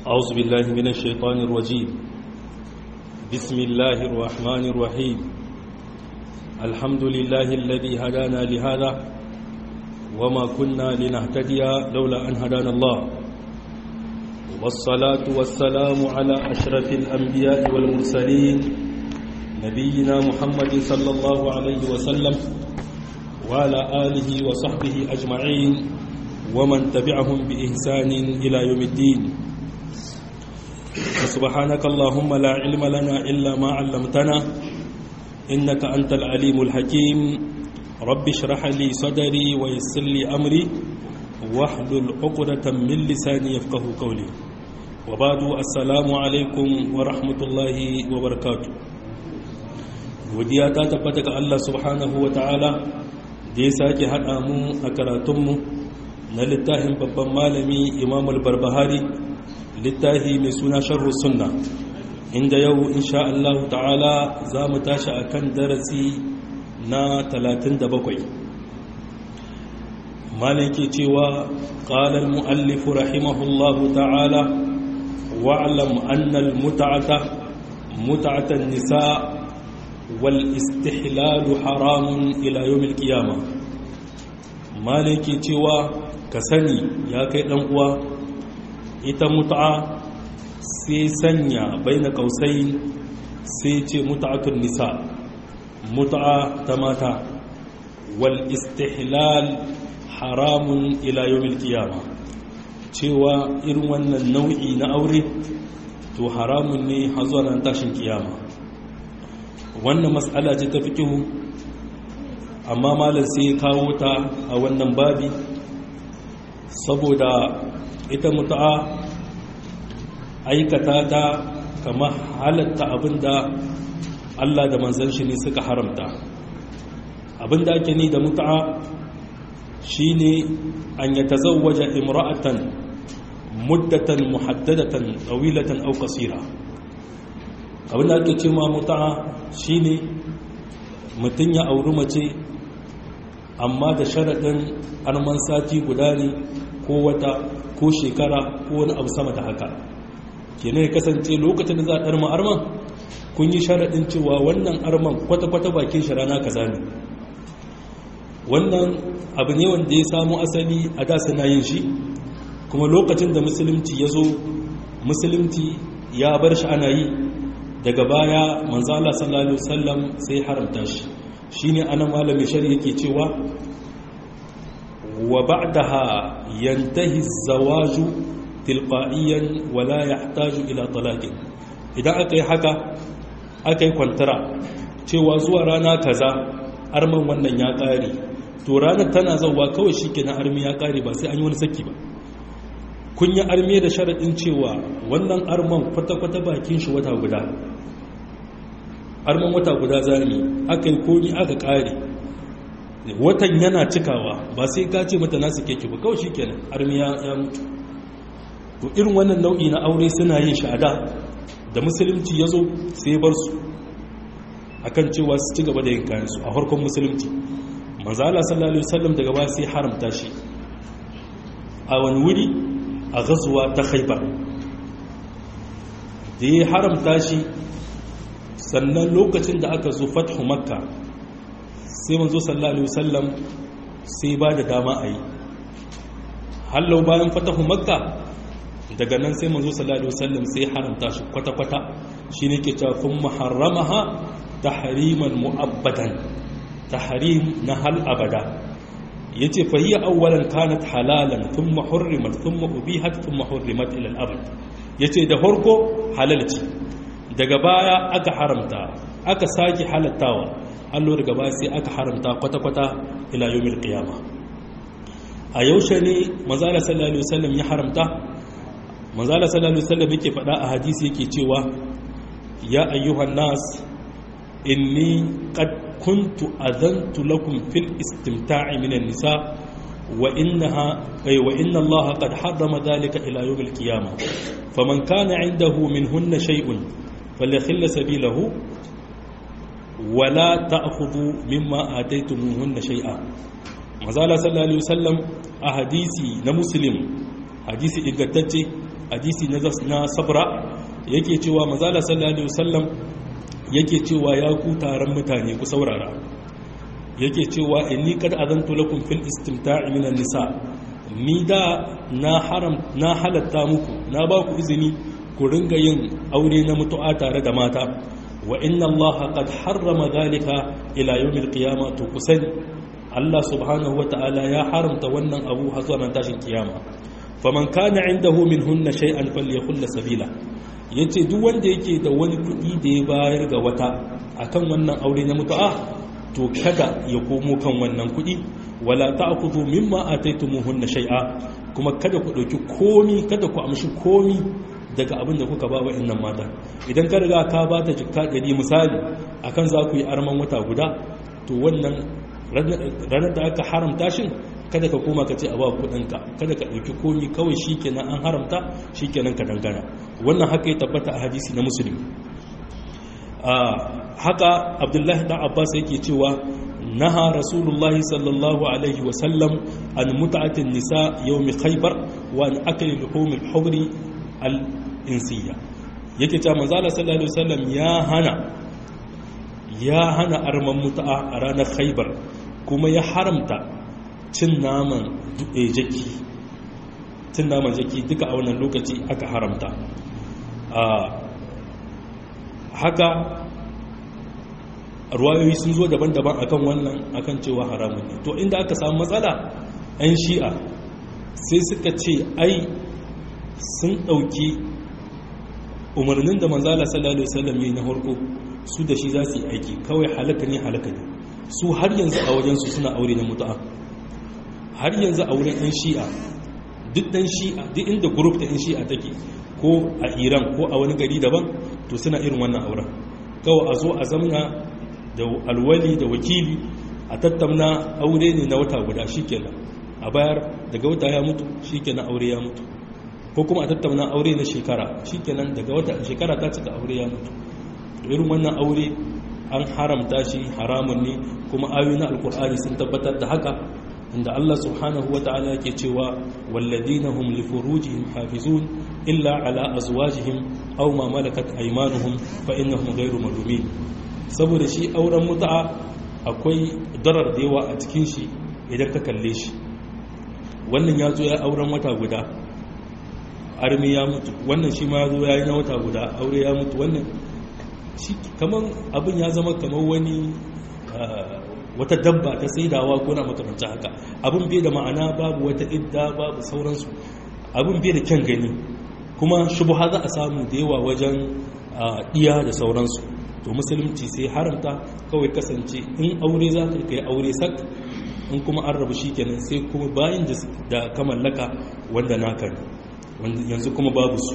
أعوذ بالله من الشيطان الرجيم بسم الله الرحمن الرحيم الحمد لله الذي هدانا لهذا وما كنا لنهتدي لولا أن هدانا الله والصلاة والسلام على أشرف الأنبياء والمرسلين نبينا محمد صلى الله عليه وسلم وعلى آله وصحبه أجمعين ومن تبعهم بإحسان إلى يوم الدين سبحانك اللهم لا علم لنا إلا ما علمتنا إنك أنت العليم الحكيم رب اشرح لي صدري ويسر لي أمري واحلل عقدة من لساني يفقه قولي وبعد السلام عليكم ورحمة الله وبركاته godiya ta tabbata ga Allah subhanahu wa ta'ala da ya sake haɗa mu a karatunmu na littafin babban malami imam al-barbahari littafi mai suna sharhu sunna inda yau insha Allah ta'ala za mu tashi a kan darasi na 37 malin ke cewa ƙalar mu'allifu rahimahullahu ta'ala wa'alam annal muta'ata muta'atan nisa wal istihlalu haramun ila yawmil qiyamah malin ke cewa ka sani ya kai ɗan uwa ita mutu'a sai sanya bai na kausai sai ce mutu'atun nisa mutu'a ta mata wal istihlal haramun ila yawmil qiyama cewa irin wannan nau'i na aure to haramun ne har zuwa ran tashin kiyama wannan mas'ala ce ta fiqhu amma malam sai ya kawo ta a wannan babi saboda ita mutu'a aikata ta kama halatta abinda Allah da manzan shi ne suka haramta abinda ake ni da mutu'a shine an ya tazawwaja imra'atan muddatan muhaddadatan tawilatan aw qasira abinda ake cewa mutu'a shine mutun ya auri mace amma da sharaɗin arman sati guda ne ko wata ko shekara ko wani abu sama da haka kenan ya kasance lokacin da za a ɗarma arman kun yi sharaɗin cewa wannan arman kwata-kwata bakin shi rana kaza ne wannan abu ne wanda ya samu asali a da suna yin shi kuma lokacin da musulunci ya zo musulunci ya bar shi ana yi daga baya manzala sallallahu alaihi wasallam sai haramta shi shine anan malamin shari'a yake cewa wa ba'daha yantahi az-zawaju tilqa'iyan wa la yahtaju ila talaqin idan aka yi haka aka yi kwantara cewa zuwa rana kaza arman wannan ya kare to ranar tana zauwa kawai shikenan armi ya kare ba sai an yi wani saki ba kun yi arme da sharadin cewa wannan arman kwata-kwata bakin shi wata guda arman wata guda zami aka yi komi aka kare watan yana cikawa ba sai ka ce mata nasu keke ba kawai shikenan armi ya mutu to irin wannan nau'i na aure suna yin sha'ada da musulunci ya zo sai bar su akan cewa su ci gaba da yin kayansu a harkon musulunci manzo Allah sallallahu alaihi wasallam daga ba sai haramta shi a wani wuri a gazuwa ta Khaibar da ya haramta shi sannan lokacin da aka zo fathu makka sai manzo sallallahu alaihi wasallam sai ba da dama a yi hallau bayan fatahu makka daga nan sai manzo sallallahu alaihi wasallam sai haramta shi kwata-kwata shine ke cewa kun muharramaha tahriman mu'abbadan tahrim na hal abada yace fa hiya awwalan kanat halalan thumma hurrimat thumma ubihat thumma hurrimat ila al-abad yace da farko halalci daga baya aka haramta aka sake halattawa allo daga baya sai aka haramta kwata-kwata ila yawmil qiyama a yaushe ne manzala sallallahu alaihi wasallam ya haramta manzala sallallahu alaihi wasallam yake faɗa a hadisi yake cewa ya ayyuhan nas inni qad kuntu adantu lakum fil istimta'i minan nisa wa innaha ay wa inna allaha qad harrama dhalika ila yawmil qiyamah faman kana 'indahu minhunna shay'un falyakhilla sabilahu wala ta'khudhu mimma ataytumuhunna shay'a mazala sallallahu alaihi wasallam a hadisi na muslim hadisi ingantacce hadisi na sabra yake cewa mazala sallallahu alaihi wasallam yake cewa ya ku taron mutane ku saurara yake cewa inni kad azantu lakum fil istimta'i minan nisa ni da na haram na halatta muku na ba ku izini ku ringa yin aure na mutu'a tare da mata wa inna Allah qad harrama dhalika ila yawmil qiyamah to kusani Allah subhanahu wata'ala ya haramta wannan abu har zuwa tashin kiyama faman kana indahu minhunna shay'an falyakul sabila yace duk wanda yake da wani kudi da ya bayar ga wata akan wannan aure na mutu'a to kada ya komo kan wannan kudi wala ta'khudhu mimma ataytumuhunna shay'a kuma kada ku dauki komi kada ku amshi komi daga abin da kuka ba wa'annan mata idan ka riga ka ba ta jikka ɗari misali akan za ku yi arman wata guda to wannan ranar da aka haramta shin kada ka koma ka ce a ba kudinka kada ka ɗauki komi kawai shi kenan an haramta shi kenan ka dangana wannan haka ya tabbata a hadisi na musulmi haka abdullahi dan abbas yake cewa naha rasulullahi sallallahu alaihi wasallam an muta'atin nisa yawmi khaybar wa an akli luhumil hubri al insiya yake cewa manzo Allah sallallahu alaihi wasallam ya hana ya hana arman mutu'a a ranar khaybar kuma ya haramta cin naman jaki cin naman jaki duka a wannan lokaci aka haramta haka ruwayoyi sun zo daban-daban akan wannan akan cewa haramun ne to inda aka samu matsala 'yan shi'a sai suka ce ai sun ɗauki umarnin da manzala sallallahu alaihi wasallam yi na harko su da shi za su yi aiki kawai halaka ne halaka ne su har yanzu a wajensu suna aure na mutu'a har yanzu a wurin 'yan shi'a duk ɗan shi'a duk inda grup ta 'yan shi'a take ko a iran ko a wani gari daban to suna irin wannan auren kawai a zo a zamna da alwali da wakili a tattauna aure ne na wata guda shikenan a bayar daga wata ya mutu shikenan aure ya mutu ko kuma a tattauna aure na shekara shikenan daga wata shekara ta cika aure ya mutu irin wannan aure an haramta shi haramun ne kuma ayoyi na alkur'ani sun tabbatar da haka inda Allah subhanahu wa ta'ala yake cewa walladina hum li furujihim hafizun illa ala azwajihim aw ma malakat aymanuhum fa innahum ghayru malumin saboda shi auren muta'a akwai darar da yawa a cikin shi idan ka kalle shi wannan ya zo ya auren wata guda armi ya mutu wannan shi ma ya zo ya yi na wata guda aure ya mutu wannan shi kaman abin ya zama kamar wani wata dabba ta saidawa ko na makamancin haka abin bai da ma'ana babu wata idda babu sauransu abin bai da kyan gani kuma shubuha za a samu da yawa wajen iya da sauransu to musulunci sai haramta kawai kasance in aure za ka kai aure sak in kuma an rabu shi kenan sai kuma bayan da ka mallaka wanda naka ne yanzu kuma babu su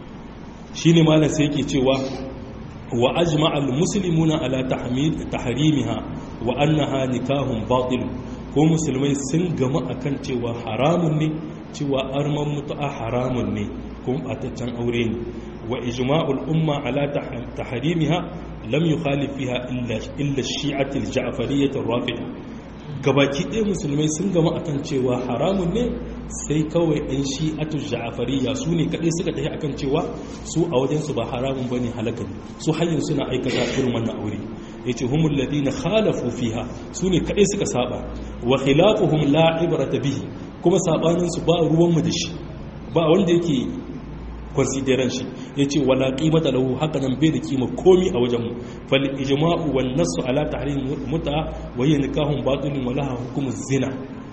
shi ne malam sai yake cewa wa ajma'al muslimuna ala tahrimiha wa annaha nikahun batil ko musulmai sun gama akan cewa haramun ne cewa arman mutu'a haramun ne kuma bataccen aure ne wa ijma'ul umma ala tahrimiha lam yukhalif fiha illa illa shi'ati al-ja'fariyyah ar-rafida gabaki ɗaya musulmai sun gama akan cewa haramun ne sai kawai ɗan shi'atu ja'afariya su ne kaɗai suka tafi akan cewa su a wajensu ba haramun ba ne halaka su hanyar suna aikata irin wannan aure ya ce humul ladina khalafu fiha su ne kaɗai suka saba wa khilafuhum la ibrata bihi kuma sabaninsu ba ruwanmu da shi ba wanda yake consideran shi ya ce wala qimata lahu haka nan bai da kima komi a wajenmu fal ijma'u wan nasu ala tahrim mut'a wa hiya nikahun batilun wa laha hukmu zina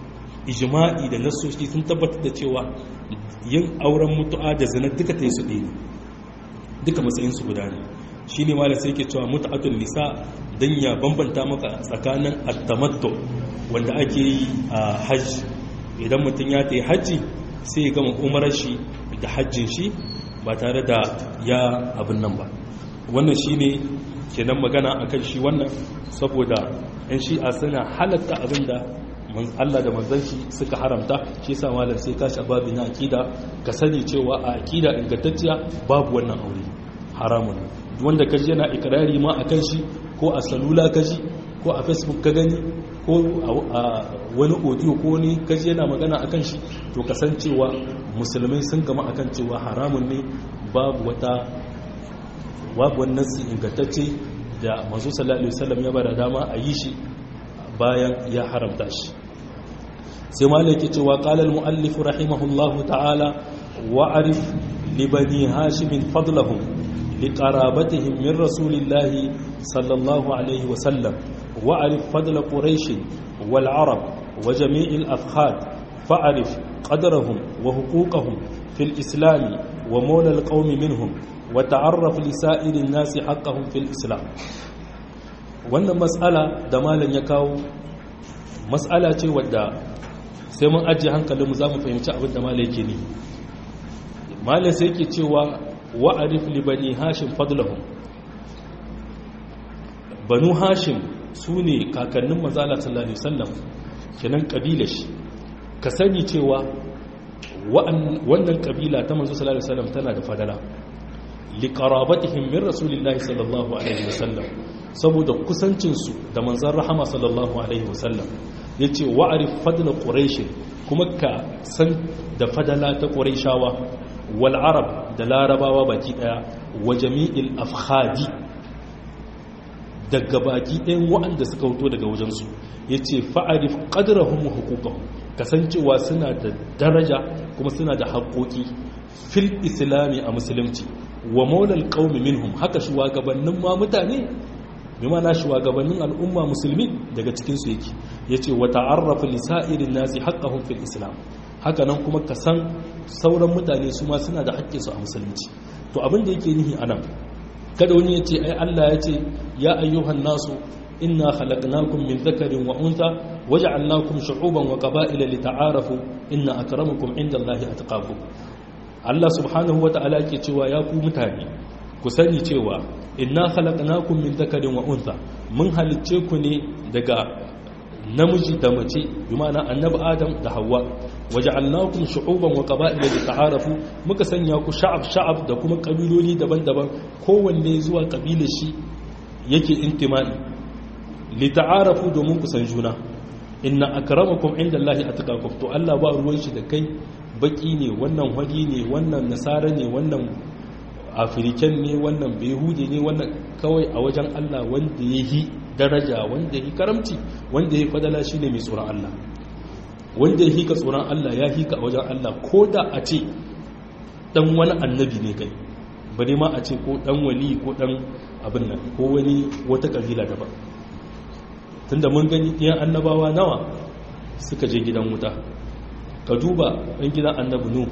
ijma'i da nasoshi sun tabbatar da cewa yin auren mutu'a da zina duka ta yi su ɗaya duka matsayin su guda ne shi ne malam sai ke cewa mutu'atun nisa don ya bambanta maka tsakanin attamatto wanda ake yi a hajji idan mutum ya ta yi hajji sai ya gama umarar shi da hajjin shi ba tare da ya abin nan ba wannan shi ne kenan magana akan shi wannan saboda 'yan shi'a suna halatta abin da Allah da manzon shi suka haramta shi yasa malam sai ka sha babu na akida ka sani cewa a akida ingantacciya babu wannan aure haramun wanda kaji yana ikrari ma akan shi ko a salula kaji ko a facebook ka gani ko a wani audio ko wani kaji yana magana akan shi to kasancewa musulmai sun gama akan cewa haramun ne babu wata babu wannan su ingantacce da manzo sallallahu alaihi wasallam ya bada dama a yi shi bayan ya haramta shi sai malai yake cewa qala al muallif rahimahullahu ta'ala wa arif li bani hashim fadlahum li qarabatihim min rasulillahi sallallahu alaihi wasallam wa arif fadl quraish wal arab wa jami' al afkhad fa'arif qadrahum wa huquqahum fil islam wa mawla al qawm minhum وتعرف لسائر الناس حقهم في الإسلام wannan matsala da malam ya kawo matsala ce wadda sai mun ajiye hankalinmu za mu fahimci abin da malam yake ne malam sai yake cewa wa'arif li bani hashim fadlahum banu hashim su ne kakannin manzala sallallahu alaihi wasallam kenan kabila shi ka sani cewa wannan kabila ta manzo sallallahu alaihi wasallam tana da fadala liƙarabatihim min rasulillahi sallallahu alaihi wasallam saboda kusancinsu da manzan rahama sallallahu alaihi wasallam ya ce wa'arif fadla ƙureshin kuma ka san da fadala ta ƙureshawa wal arab da larabawa baki ɗaya wa jami'il afhadi daga baki ɗayan waɗanda suka hoto daga wajensu ya ce fa'arif ƙadirahun hukukahun kasancewa suna da daraja kuma suna da haƙoƙi fil islami a musulunci wa maulal qaumi minhum haka shugabannin ma mutane bi mana shugabannin al'umma musulmi daga cikin su yake yace wa ta'arrafu li sa'irin nasi haqqahum fil islam haka nan kuma ka san sauran mutane su ma suna da haƙƙin su a musulunci to abin da yake nihi anan kada wani yace ai Allah yace ya ayyuhan nasu inna khalaqnakum min dhakarin wa untha waja'alnakum shu'uban wa qaba'ila lita'arafu inna akramakum indallahi atqakum Allah subhanahu wata'ala ke cewa ya ku mutane ku sani cewa inna khalaqnakum min dhakarin wa untha mun halicce ku ne daga namiji da mace bi ma'ana annabi adam da hawa waja'alnakum shu'uban wa qaba'ila lita'arafu muka sanya ku sha'ab sha'ab da kuma kabiloli daban-daban kowanne zuwa kabilar shi yake intima'i lita'arafu domin ku san juna inna akramakum indallahi atqakum to Allah ba ruwan shi da kai baki ne wannan hadi ne wannan nasara ne wannan afiriken ne wannan behudi ne wannan kawai a wajen Allah wanda ya yi daraja wanda ya yi karamci wanda ya yi fadala shi ne mai tsoron Allah wanda ya hika tsoron Allah ya hika a wajen Allah ko da a ce dan wani annabi ne kai bari ma a ce ko dan wali ko dan abin nan ko wani wata kabila daban tunda mun gani ɗiyan annabawa nawa suka je gidan wuta ka duba ɗan gidan annabi nu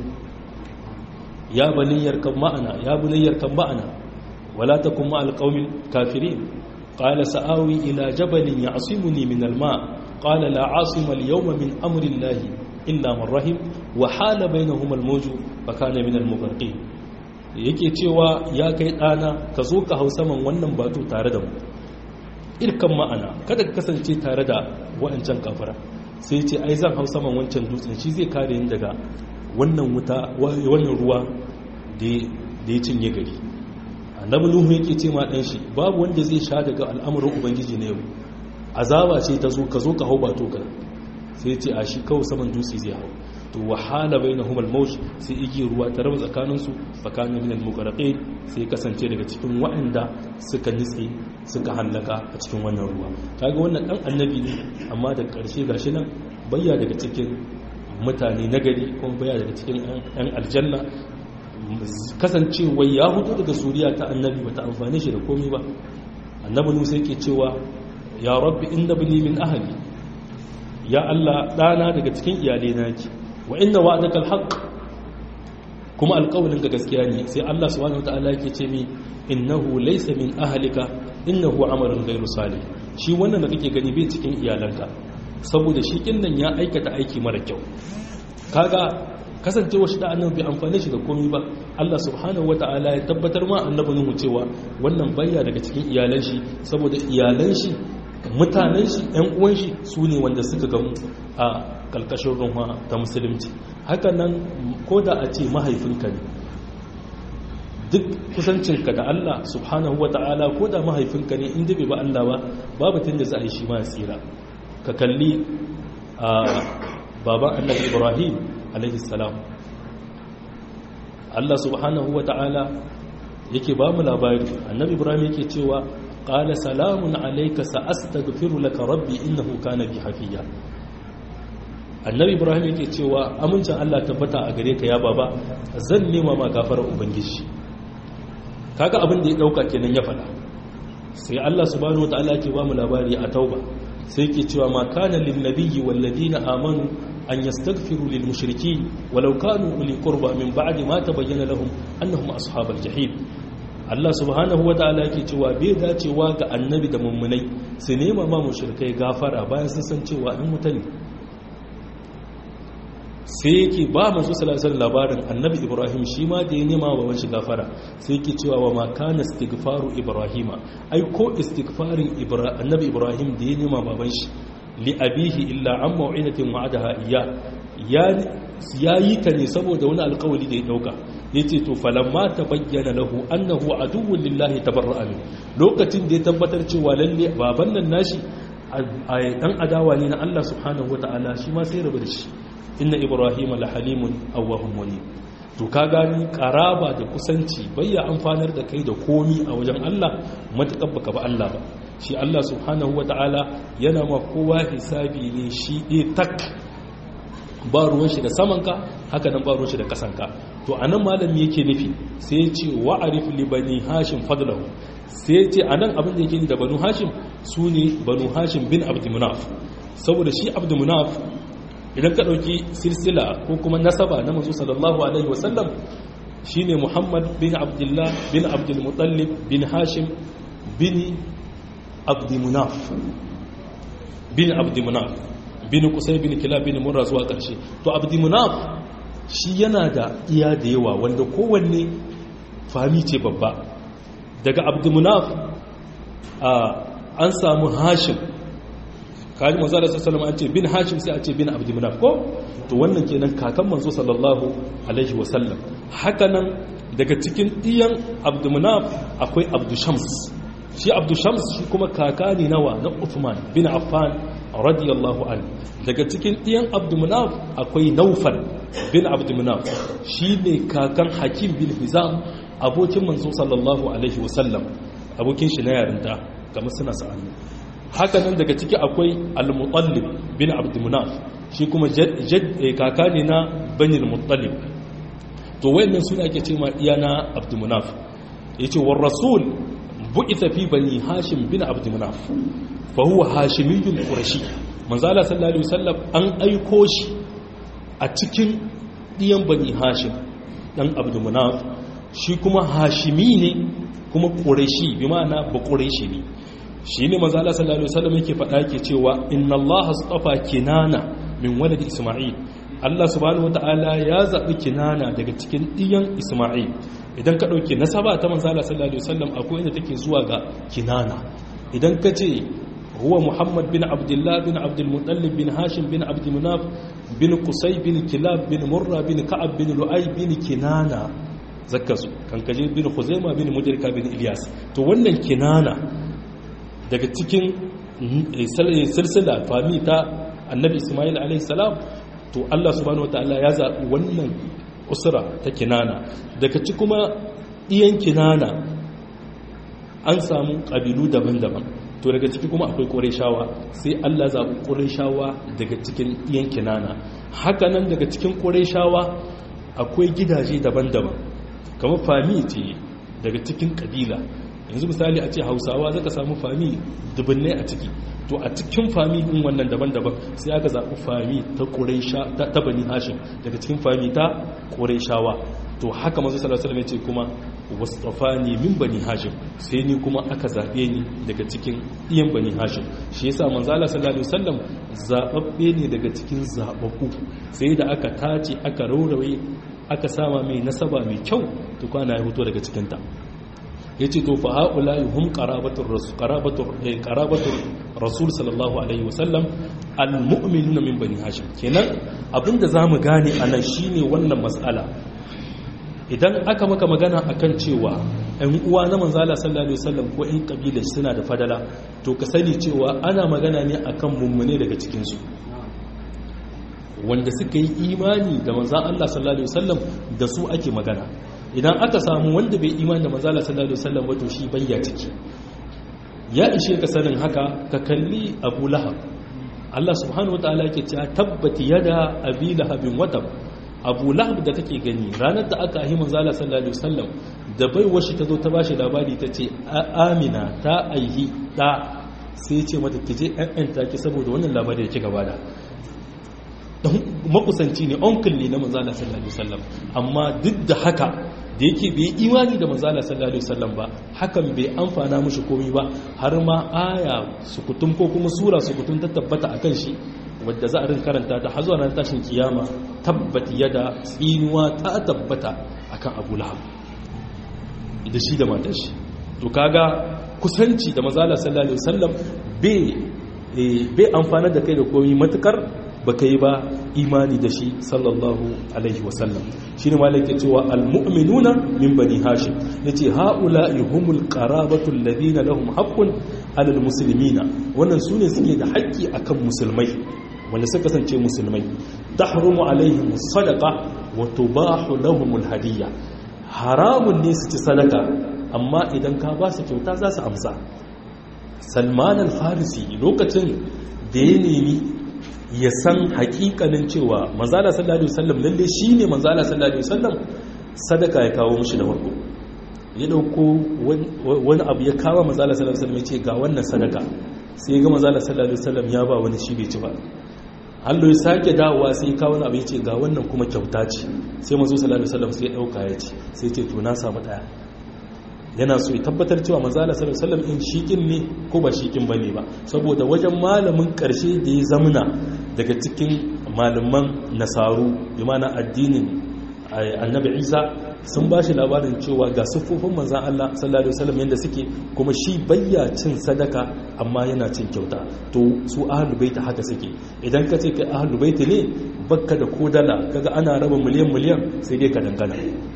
ya baniyyar kan ma'ana ya baniyyar kan ma'ana wala takum ma alqawmil kafirin qala sa'awi ila jabalin ya'simuni min alma qala la 'asima al-yawma min amri llahi illa man rahim wa hala bainahuma al-mawju fa kana min al-mughraqin yake cewa ya kai dana ka zo ka hau saman wannan batu tare da mu irkan ma'ana kada ka kasance tare da wa'ancan kafara sai ce ai zan hau saman wancan dutsen shi zai kare ni daga wannan wuta wannan ruwa da ya cinye gari annabi nuhu yake ce ma dan shi babu wanda zai sha daga al'amuran ubangiji na yau azaba ce ta zo ka zo ka hau ba to ka sai ce a shi kawai saman dutse zai hau to wahala bainahum al-mawj sai igi ruwa ta raba tsakanin su fakana min al-mughraqin sai kasance daga cikin waɗanda suka nitse suka hallaka a cikin wannan ruwa kaga wannan dan annabi ne amma da ƙarshe gashi nan bayya daga cikin mutane nagari kuma bayya daga cikin ɗan aljanna kasancewa ya hutu daga suriya ta annabi bata amfane shi da komai ba annabi nusa yake cewa ya rabbi inna bini min ahli ya Allah dana daga cikin iyalai na yake wa inna wa'daka alhaq kuma alƙawlin ka gaskiya ne sai Allah subhanahu wataala yake ce mi innahu laysa min ahlika innahu amalun ghayru salih shi wannan da kake gani bai cikin iyalanka saboda shi kinnan ya aikata aiki mara kyau kaga kasancewa shi da annabi bai amfane shi da komai ba Allah subhanahu wataala ya tabbatar ma annabi Nuhu cewa wannan bayya daga cikin iyalan shi saboda iyalan shi mutanen shi ɗan uwan shi su ne wanda suka gamu a kalkashin ruwa ta musulunci haka nan ko da a ce mahaifinka ne duk kusancinka da Allah subhanahu wata'ala ko da mahaifinka ne inda bai ba Allah ba babu tun da za a yi shi ma tsira ka kalli a baban annabi ibrahim alaihi salam Allah subhanahu wata'ala yake ba mu labari annabi ibrahim yake cewa qala salamun alayka sa'astaghfiru laka rabbi innahu kana bi hafiya annabi ibrahim yake cewa amincin Allah tabbata a gare ka ya baba zan nema ma gafarar ubangiji kaga abin da ya dauka kenan ya fada sai Allah subhanahu wataala ke ba mu labari a tauba sai ke cewa ma kana lin nabiyyi wal ladina amanu an yastaghfiru lil mushrikeen walau kanu uli qurba min ba'di ma tabayyana lahum annahum ashabal jahim Allah subhanahu wataala yake cewa bai dacewa ga annabi da mummunai su nema ma mushrikai gafara bayan sun san cewa in mutane sai yake ba masu salasar labarin annabi ibrahim shi ma da ya nema wa wanshi gafara sai yake cewa wa makana istighfaru ibrahima ai ko istighfarin annabi ibrahim da ya nema baban shi li abihi illa an mau'idatin wa'adaha iya ya yi ta ne saboda wani alkawali da ya dauka ya ce to falamma ta bayyana lahu annahu aduwwun lillahi tabarra'a min lokacin da ya tabbatar cewa lalle baban nan nashi a dan adawa ne na Allah subhanahu wataala shi ma sai rabu da shi inna ibrahim la halimun awwahum munib to ka gani karaba da kusanci bayya amfanar da kai da komi a wajen Allah matakar baka ba Allah ba shi Allah subhanahu wataala yana ma kowa hisabi ne shi ɗaya tak ba ruwan shi da samanka haka nan ba ruwan shi da kasanka to anan malami yake nufi sai ya ce wa'arif li bani hashim fadlahu sai ya ce anan abin da yake da banu hashim su ne banu hashim bin abdulmunaf saboda shi abdulmunaf idan ka ɗauki silsila ko kuma nasaba na mazu sallallahu alaihi wasallam shi ne muhammad bin abdullah bin abdulmutallib bin hashim bin abdulmunaf bin abdulmunaf bin kusai bin kila bin murra zuwa ƙarshe to abdulmunaf shi yana da iya da yawa wanda kowanne fami ce babba daga abdulmunaf an samu hashim kaji manzo Allah sallallahu alaihi an ce bin hashim sai a ce bin abd munaf ko to wannan kenan kakan manzo sallallahu alaihi wasallam haka nan daga cikin iyan abd munaf akwai abd shams shi abd shams shi kuma kaka ne nawa na Uthman bin Affan radiyallahu anhu daga cikin iyan abd munaf akwai Naufal bin abd munaf ne kakan Hakim bin Hizam abokin manzo sallallahu alaihi wasallam abokin shi na yarinta kamar suna sa'anni haka nan daga ciki akwai al-mutallib bin abdulmunaf shi kuma kaka ne na banil mutallib to wayannan suna ake ce ma iya na abdulmunaf yace war rasul bu'itha fi bani hashim bin abdulmunaf fa huwa hashimiyyun qurashi manzo Allah sallallahu alaihi wasallam an aiko shi a cikin diyan bani hashim dan abdulmunaf shi kuma hashimi ne kuma qurashi bi ma'ana ba qurashi ne shi ne maza Allah sallallahu Alaihi wasallam yake faɗa ke cewa inna Allah astafa kinana min walad Isma'il Allah subhanahu wata'ala ya zaɓi kinana daga cikin ɗiyan Isma'il idan ka ɗauke nasaba ta maza Allah sallallahu Alaihi wasallam akwai inda take zuwa ga kinana idan ka ce huwa Muhammad bin Abdullah bin Abdul Muttalib bin Hashim bin Abdul Munaf bin Qusay bin Kilab bin Murra bin Ka'ab bin Lu'ay bin Kinana zakkasu kan kaje bin Khuzaimah bin Mudrika bin Ilyas to wannan kinana daga cikin silsila fami ta annabi ismail alaihissalam to allah subhanahu wataala ya zaɓi wannan usura ta kinana daga ci kuma iyan kinana an samu ƙabilu daban-daban to daga ciki kuma akwai ƙorishawa sai allah zaɓi ƙorishawa daga cikin iyan kinana hakanan daga cikin ƙorishawa akwai gidaje daban-daban kamar fami ce daga cikin ƙabila yanzu misali a ce hausawa zaka samu fami dubbinai a ciki to a cikin fami din wannan daban-daban sai aka zaɓi fami ta ƙuraisha ta bani hashim daga cikin fami ta ƙuraishawa to haka mazu sallallahu alaihi ce kuma wasfani min bani hashim sai ni kuma aka zaɓe ni daga cikin iyan bani hashim shi yasa manzo Allah sallallahu alaihi wasallam zababbe ne daga cikin zababbu sai da aka tace aka rauraye aka sama mai nasaba mai kyau to kwana ya fito daga cikin ta ya ce to fa haƙula yi hun ƙarabatur rasul sallallahu alaihi wasallam al-mu'minu min bani hashim kenan abinda za mu gane a nan shi ne wannan matsala idan aka maka magana akan cewa ɗan uwa na manzala sallallahu alaihi wasallam ko ɗan kabilar suna da fadala to ka sani cewa ana magana ne akan mummune daga cikin su wanda suka yi imani da manzan Allah sallallahu alaihi wasallam da su ake magana idan aka samu wanda bai imani da manzan Allah sallallahu alaihi wasallam ba to shi bayya ciki ya ishe ka sanin haka ka kalli Abu Lahab Allah subhanahu wataala yake cewa tabbati yada abi lahabin watab Abu Lahab da kake gani ranar da aka yi manzan Allah sallallahu alaihi wasallam da bai washi ta zo ta bashi labari ta ce Amina ta aihi da sai ce mata kije ɗan take saboda wannan labari da kika bada makusanci ne onkul ne na manzala sallallahu alaihi wasallam amma duk da haka da yake bai imani da manzala sallallahu alaihi wasallam ba hakan bai amfana mushi komai ba har ma aya sukutum ko kuma sura sukutum ta tabbata akan shi wadda za a rin karanta ta har zuwa ran tashin kiyama tabbati yada tsinuwa ta tabbata akan Abu Lahab da shi da matar shi to kaga kusanci da manzala sallallahu alaihi wasallam bai bai amfana da kai da komai matukar baka yi ba imani da shi sallallahu alaihi wasallam shi ne malai ke cewa almu'minuna min bani hashim ya ce ha'ula'i humul qarabatu alladhina lahum haqqun alal muslimina wannan sune suke da haƙƙi akan musulmai wanda suka kasance musulmai tahrumu alaihim sadaqa wa tubahu lahum alhadiyya haramun ne su ci sadaka amma idan ka ba su kyauta za su amsa salman al-farisi lokacin da ya nemi ya san hakikanin cewa manzala sallallahu alaihi wasallam lalle shine manzala sallallahu alaihi wasallam sadaka ya kawo mishi da farko ya dauko wani abu ya kawo manzala sallallahu alaihi wasallam ya ce ga wannan sadaka sai ya ga manzala sallallahu alaihi wasallam ya ba wani shi bai ci ba Allah ya sake dawowa sai ya kawo wani abu ya ce ga wannan kuma kyauta ce sai manzo sallallahu alaihi wasallam sai ya dauka ya ci sai ya ce to na samu daya yana so ya tabbatar cewa manzala sallallahu alaihi wasallam in shikin ne ko ba shikin bane ba saboda wajen malamin karshe da ya zamuna daga cikin malaman nasaru bi mana addinin annabi Isa sun ba shi labarin cewa ga siffofin manzan Allah sallallahu alaihi wasallam yanda suke kuma shi bayya cin sadaka amma yana cin kyauta to su ahlul baiti haka suke idan ka ce kai ahlul baiti ne bakka da kodala kaga ana raba miliyan miliyan sai dai ka dangana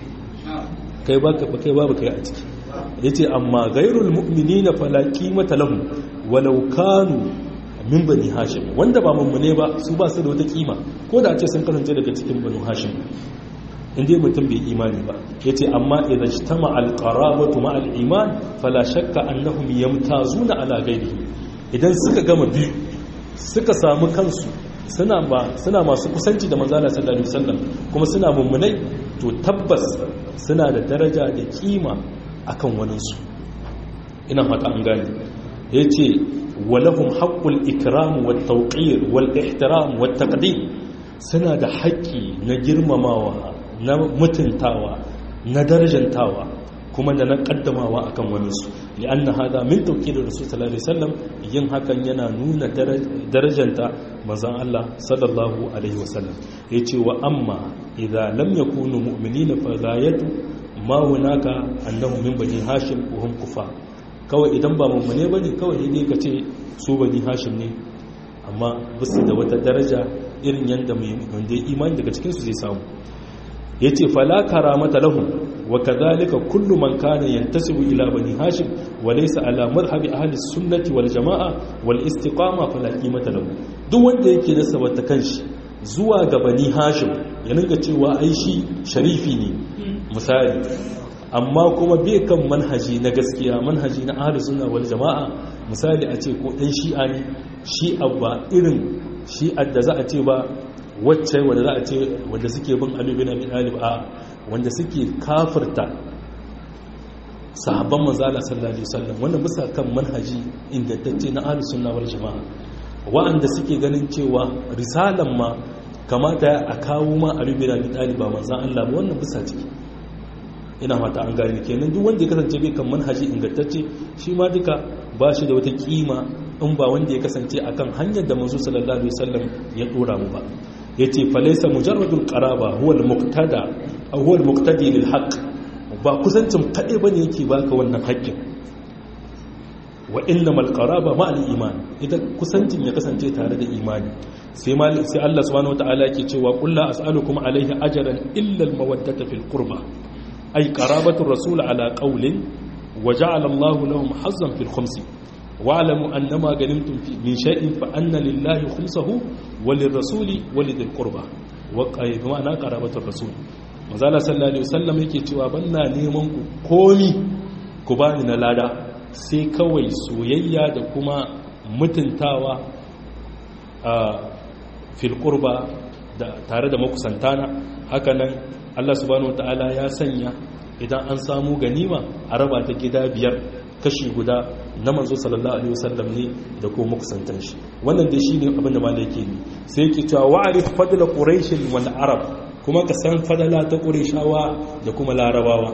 kai baka kai babu kai a ciki yace amma ghairul mu'minina fala qimata lahum walau kanu min bani hashim wanda ba mummune ba su ba su da wata kima ko da a ce sun kasance daga cikin banu hashim inda mutum bai imani ba yace amma idan ijtama al-qarabatu ma al-iman fala shakka annahum yamtazuna ala ghairihi idan suka gama biyu suka samu kansu suna ba suna masu kusanci da manzala sallallahu alaihi wasallam kuma suna mummunai to tabbas suna da daraja da kima akan waninsu ina fata an gane yace walahum haqqul ikram wat tawqir wal ihtiram wat taqdim suna da haƙƙi na girmamawa na mutuntawa na darajantawa kuma da na kaddamawa akan waninsu li'anna hada min tawqir rasul sallallahu alaihi wasallam yin hakan yana nuna darajanta manzon Allah sallallahu alaihi wasallam yace wa amma idza lam yakunu mu'minina fa ghayatu ma hunaka annahum min bani hashim wa hum kufar kawai idan ba mummune bane kawai ne ka ce su bani hashim ne amma bisu da wata daraja irin yanda mai wanda imani daga cikin su zai samu yace fala karamata lahum wa kadhalika kullu man kana yantasibu ila bani hashim wa laysa ala madhhabi ahli sunnati wal jamaa wal istiqama fala qimata lahu duk wanda yake nasaba ta kanshi zuwa ga bani hashim ya ninka cewa ai shi sharifi ne misali amma kuma bai kan manhaji na gaskiya manhaji na ahli sunna wal jamaa misali a ce ko dan shi'a ne shi'a ba irin shi'a da za a ce ba wacce wanda za a ce wanda suke bin alubin abin alib a wanda suke kafirta sahabban manzala sallallahu alaihi wasallam wannan bisa kan manhaji ingantacce na ahlus sunna wal jamaa wa'anda suke ganin cewa risalan ma kamata a kawo ma alubin abin alib ba manzan Allah ba wannan bisa ciki ina fata an gane kenan duk wanda ya kasance bai kan manhaji ingantacce shi ma duka ba shi da wata kima in ba wanda ya kasance akan hanyar da manzo sallallahu alaihi wasallam ya dora mu ba yace falaysa mujarradul qaraba huwa al-muqtada aw huwa al-muqtadi lil haqq ba kusancin kade bane yake baka wannan haƙƙin wa innamal qaraba ma al-iman idan kusancin ya kasance tare da imani sai mal sai Allah subhanahu wataala yake cewa qul la as'alukum alayhi ajran illa al-mawaddata fil qurba ay qarabatu rasul ala qawlin wa ja'ala Allah lahum hazzan fil khumsi wa'lamu annama ganimtum min shay'in fa anna lillahi khumsahu wa lirrasuli wa lidhil qurba wa ma'ana qarabatu rasul manzala sallallahu alaihi wasallam yake cewa banna neman ku komi ku bani na lada sai kawai soyayya da kuma mutuntawa a fil qurba da tare da makusantana hakanan Allah subhanahu wataala ya sanya idan an samu ganima a raba ta gida biyar kashi guda na manzo sallallahu alaihi wasallam ne da kuma makusantan shi wannan dai shine abin da malai yake ni sai yake cewa wa'rif fadla quraish wal arab kuma ka san fadala ta qurayshawa da kuma larabawa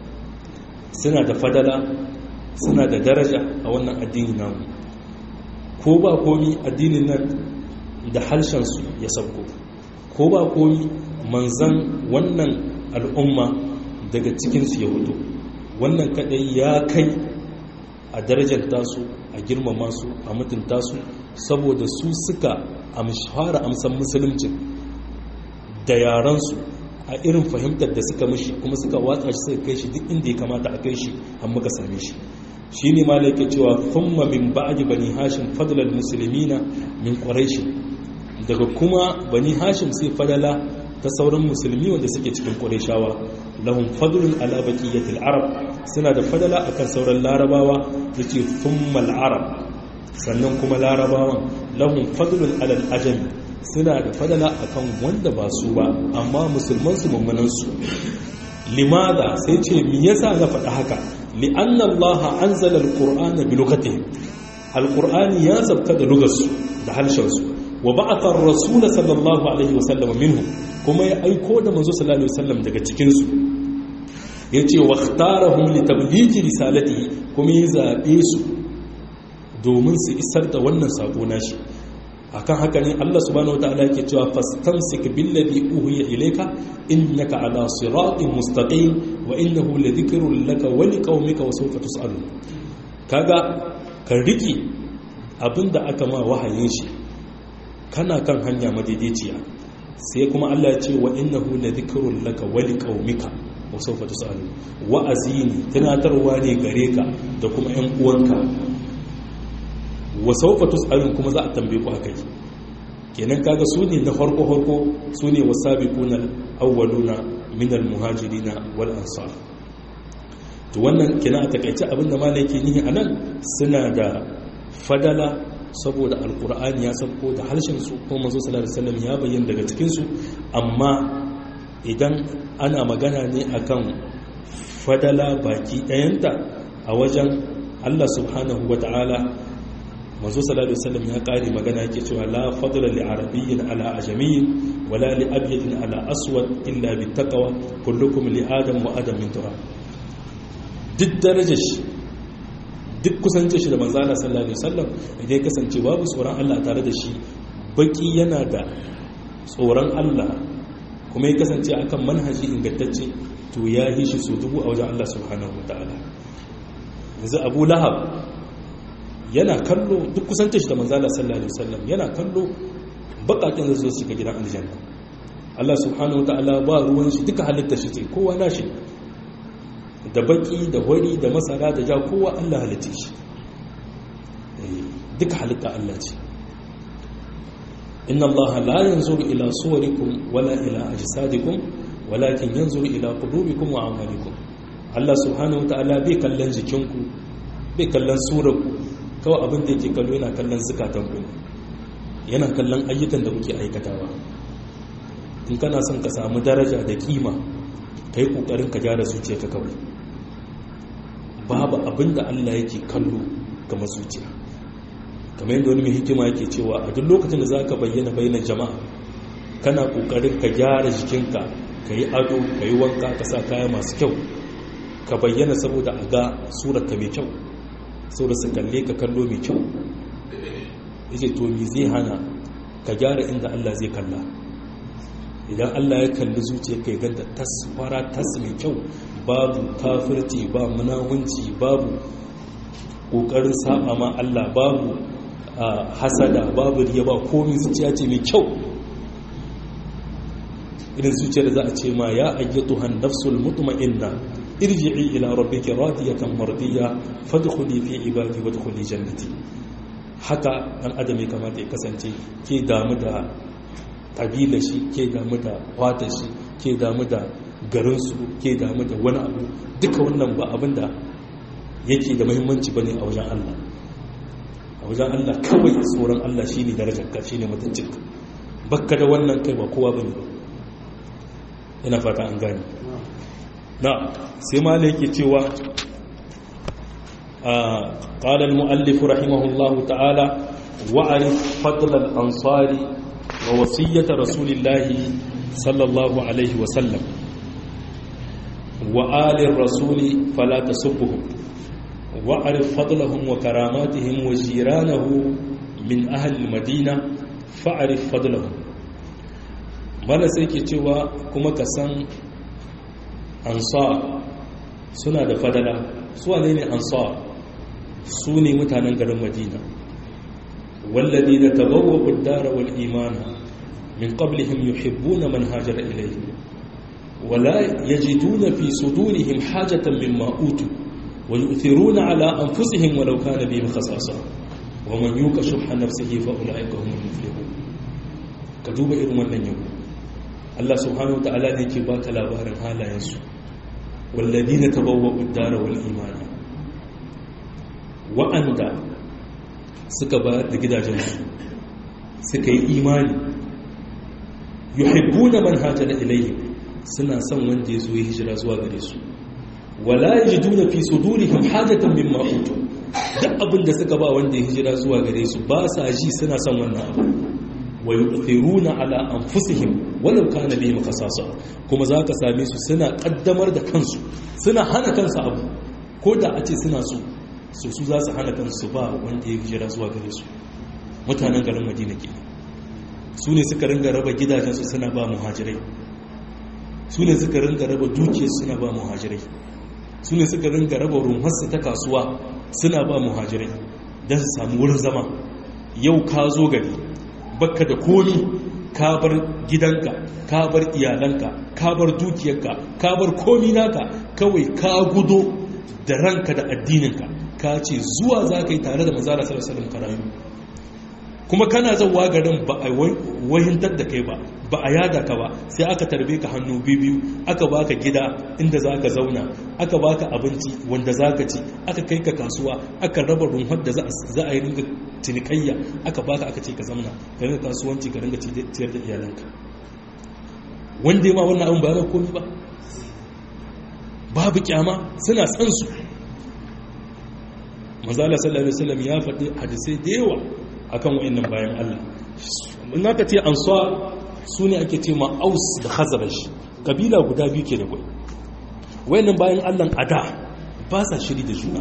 suna da fadala suna da daraja a wannan addini namu ko ba komi addinin nan da harshen su ya sauko ko ba komi manzan wannan al'umma daga cikinsu ya hudu wannan kadai ya kai a darajar tasu a girmama su a mutunta su saboda su suka fara amsan musulunci da yaransu a irin fahimtar da suka mishi kuma suka watsa shi suka kai shi duk inda ya kamata a kai shi an muka same shi shi ne malai ke cewa thumma min ba'di bani hashim fadlal muslimina min quraish daga kuma bani hashim sai fadala ta sauran musulmi wanda suke cikin qurayshawa lahum fadlun ala baqiyatil arab suna da fadala akan sauran larabawa yace thumma al arab sannan kuma larabawan lahum fadlun ala al ajami suna da fadala akan wanda ba su ba amma musulman su mummunan su limada sai ce me yasa na faɗa haka li'anna Allah anzala al-qur'ana bi lughatihim al-qur'ani ya zabka da lugarsu da harshen su wa ba'atha ar-rasul sallallahu alaihi wasallam minhum kuma ya aiko da manzo sallallahu alaihi wasallam daga cikin su yace wa ikhtarahum li tablighi risalatihi kuma ya zabe su domin su isar da wannan sako nashi akan haka ne Allah subhanahu wataala yake cewa fastamsik billadhi uhiya ilayka innaka ala siratin mustaqim wa innahu ladhikrun laka wa liqaumika wa sawfa tus'alun kaga ka riki abinda aka ma wahayin shi kana kan hanya madaidaiciya sai kuma Allah ya ce wa innahu ladhikrun laka wa liqaumika wa sawfa tus'alun wa'azi ne tunatarwa ne gare ka da kuma ƴan uwanka wa saufa tus'alun kuma za a tambaye ku akai kenan kaga su ne na farko farko su ne wasabiquna awwaluna min almuhajirina wal ansar to wannan kenan a takaice abinda malai yake nihi anan suna da fadala saboda alqur'ani ya sauko da harshen su kuma manzo sallallahu alaihi wasallam ya bayyana daga cikin su amma idan ana magana ne akan fadala baki dayanta a wajen Allah subhanahu wata'ala manzo sallallahu alaihi wasallam ya kare magana yake cewa la fadla li arabiyyin ala ajamiyyin wala li abyadin ala aswad illa bit taqwa kullukum li adam wa adam min turab duk darajar shi duk kusance shi da manzo Allah sallallahu alaihi wasallam idan kasance babu tsoron Allah tare da shi baki yana da tsoron Allah kuma ya kasance akan manhaji ingantacce to ya yi shi so dubu a wajen Allah subhanahu wataala yanzu Abu Lahab yana kallo duk kusantar shi da manzala sallallahu alaihi wasallam yana kallo bakakin da su shiga gidan aljanna Allah subhanahu wataala ba ruwan shi duka halitta shi ce kowa nashi da baki da wari da masara da ja kowa Allah halitta shi duka halitta Allah ce inna Allah la yanzuru ila suwarikum wala ila ajsadikum walakin yanzuru ila qulubikum wa a'malikum Allah subhanahu wataala bai kallon jikinku bai kallon surarku kawai abin da yake kallo yana kallon zukatan ku yana kallon ayyukan da kuke aikatawa in kana son ka samu daraja da kima ka yi ƙoƙarin ka gyara zuciya ka kawai babu abin da allah yake kallo ga zuciya kamar yadda wani mai hikima yake cewa a duk lokacin da za ka bayyana bayanan jama'a kana ƙoƙarin ka gyara jikinka ka yi ado ka yi wanka ka sa kaya masu kyau ka bayyana saboda a ga surarka mai kyau sau da su kalle ka kallo mai kyau yake to mi zai hana ka gyara inda Allah zai kalla idan Allah ya kalli zuciya kai ganta tas fara tas mai kyau babu kafirci ba munawunci babu kokarin saba ma Allah babu hasada babu riya ba komai zuciya ce mai kyau irin zuciyar da za a ce ma ya ayyatuhan nafsul mutma'inna irji'i ila rabbiki radiyatan mardiya fadkhuli fi ibadi wadkhuli jannati haka dan adam ya kamata ya kasance ke damu da kabila shi ke damu da wata shi ke damu da garin su ke damu da wani abu duka wannan ba abinda yake da muhimmanci bane a wajen Allah a wajen Allah kawai tsoron Allah shine darajar ka shine mutuncinka bakka da wannan kai ba kowa bane ina fata an gane na sai ma yake cewa قال المؤلف رحمه الله تعالى وعرف فضل الأنصار ووصية رسول الله صلى الله عليه وسلم وآل الرسول فلا تسبهم وعرف فضلهم وكراماتهم وجيرانه من أهل المدينة فعرف فضلهم mana sai ke cewa kuma ka san ansar suna da fadala su wane ne ansar su ne mutanen garin madina wallazi da tabawa uddara wal imana min qablihim yuhibbuna man hajara ilayhi wala yajiduna fi sudurihim hajatan mimma utu wa yu'thiruna ala anfusihim walau kana bihim khasasa wa man yuqa shuhha nafsihi fa ulaika humul muflihun ka duba irin wannan yau Allah subhanahu wa ta'ala ne ke baka labarin halayensu والذين تبوأوا الدار والإيمان wa'anda suka ba da gidajensu suka yi imani yuhibbuna man hajara ilayhi suna son wanda ya zo ya hijira zuwa gare su wala yajiduna fi sudurihim hajatan mimma utu duk abin da suka ba wanda ya hijira zuwa gare su ba sa ji suna son wannan abu wa yu'thiruna ala anfusihim walau kana bihim khasasa kuma zaka same su suna kaddamar da kansu suna hana kansu abu ko da a ce suna so so su za su hana kansu ba wanda ya hijira zuwa gare su mutanen garin madina ke su ne suka ringa raba gidajensu suna ba muhajirai su ne suka ringa raba dukiyar suna ba muhajirai su ne suka ringa raba rumharsu ta kasuwa suna ba muhajirai don su samu wurin zama yau ka zo gari bakka da komi ka bar gidanka ka bar iyalanka ka bar dukiyarka ka bar komi naka kawai ka gudo da ranka da addininka ka ce zuwa za ka yi tare da mazala salasalin karayu kuma kana zauwa garin ba a wahintar da kai ba ba a yada ka ba sai aka tarbe ka hannu biyu aka baka gida inda za ka zauna aka baka abinci wanda za ka ci aka kai ka kasuwa aka raba rumfar da za a yi ringa cinikayya aka baka aka ce ka zauna ka ringa kasuwanci ka ringa ciyar da iyalanka wanda ma wannan abin ba ya komi ba babu kyama suna san su manzala sallallahu alaihi wasallam ya faɗi hadisai da yawa akan wayannan bayan Allah in aka ce ansar su ne ake ce ma aus da khazraj kabila guda biyu ke da kwai wayannan bayan Allah a da ba sa shiri da juna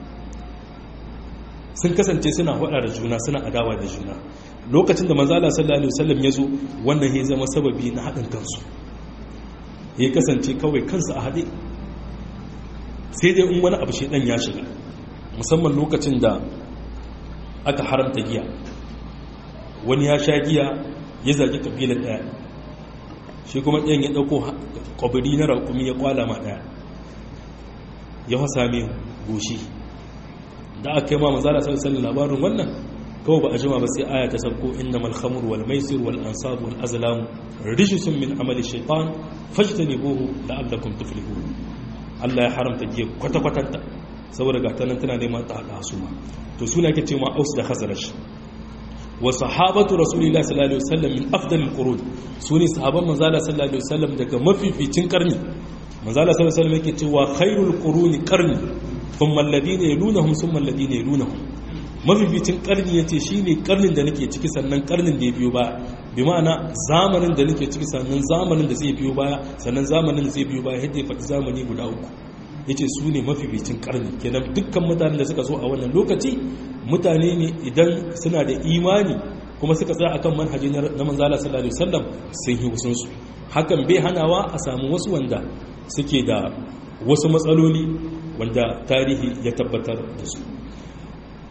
sun kasance suna hada da juna suna adawa da juna lokacin da manzala sallallahu alaihi wasallam ya zo wannan ya zama sababi na haɗin kansu ya kasance kawai kansu a haɗe sai dai in wani abu shedan ya shiga musamman lokacin da aka haramta giya wani ya sha giya ya zagi kabilar ɗaya shi kuma ɗayan ya ɗauko ƙwabiri na raƙumi ya kwala ma ɗaya ya fasa mai goshi da aka yi ma mazala sallallahu labarin wannan kawai ba a jima ba sai aya ta sabko inna malhamur wal maisir wal ansab wal azlam rijsun min amali shaytan fajtanibuhu la'allakum tuflihun Allah ya haramta giya kwata-kwatanta saboda ga tanan tana neman ta haɗa su ma to suna ke ce ma aus da khazraj wa sahabatu rasulillahi sallallahu alaihi wasallam min afdalil qurun sune sahaban manzala sallallahu alaihi wasallam daga mafificin karni manzala sallallahu alaihi wasallam yake cewa khairul quruni qarni thumma alladhina yalunhum thumma alladhina yalunhum mafificin karni yace shine karnin da nake ciki sannan karnin da ya biyo baya bi ma'ana zamanin da nake ciki sannan zamanin da zai biyo baya sannan zamanin da zai biyo baya yadda ya faɗi zamani guda uku yace su ne mafificin karni kenan dukkan mutanen da suka zo a wannan lokaci mutane ne idan suna da imani kuma suka tsaya akan manhaji na manzala sallallahu alaihi wasallam sun yi wasun su hakan bai hanawa a samu wasu wanda suke da wasu matsaloli wanda tarihi ya tabbatar da su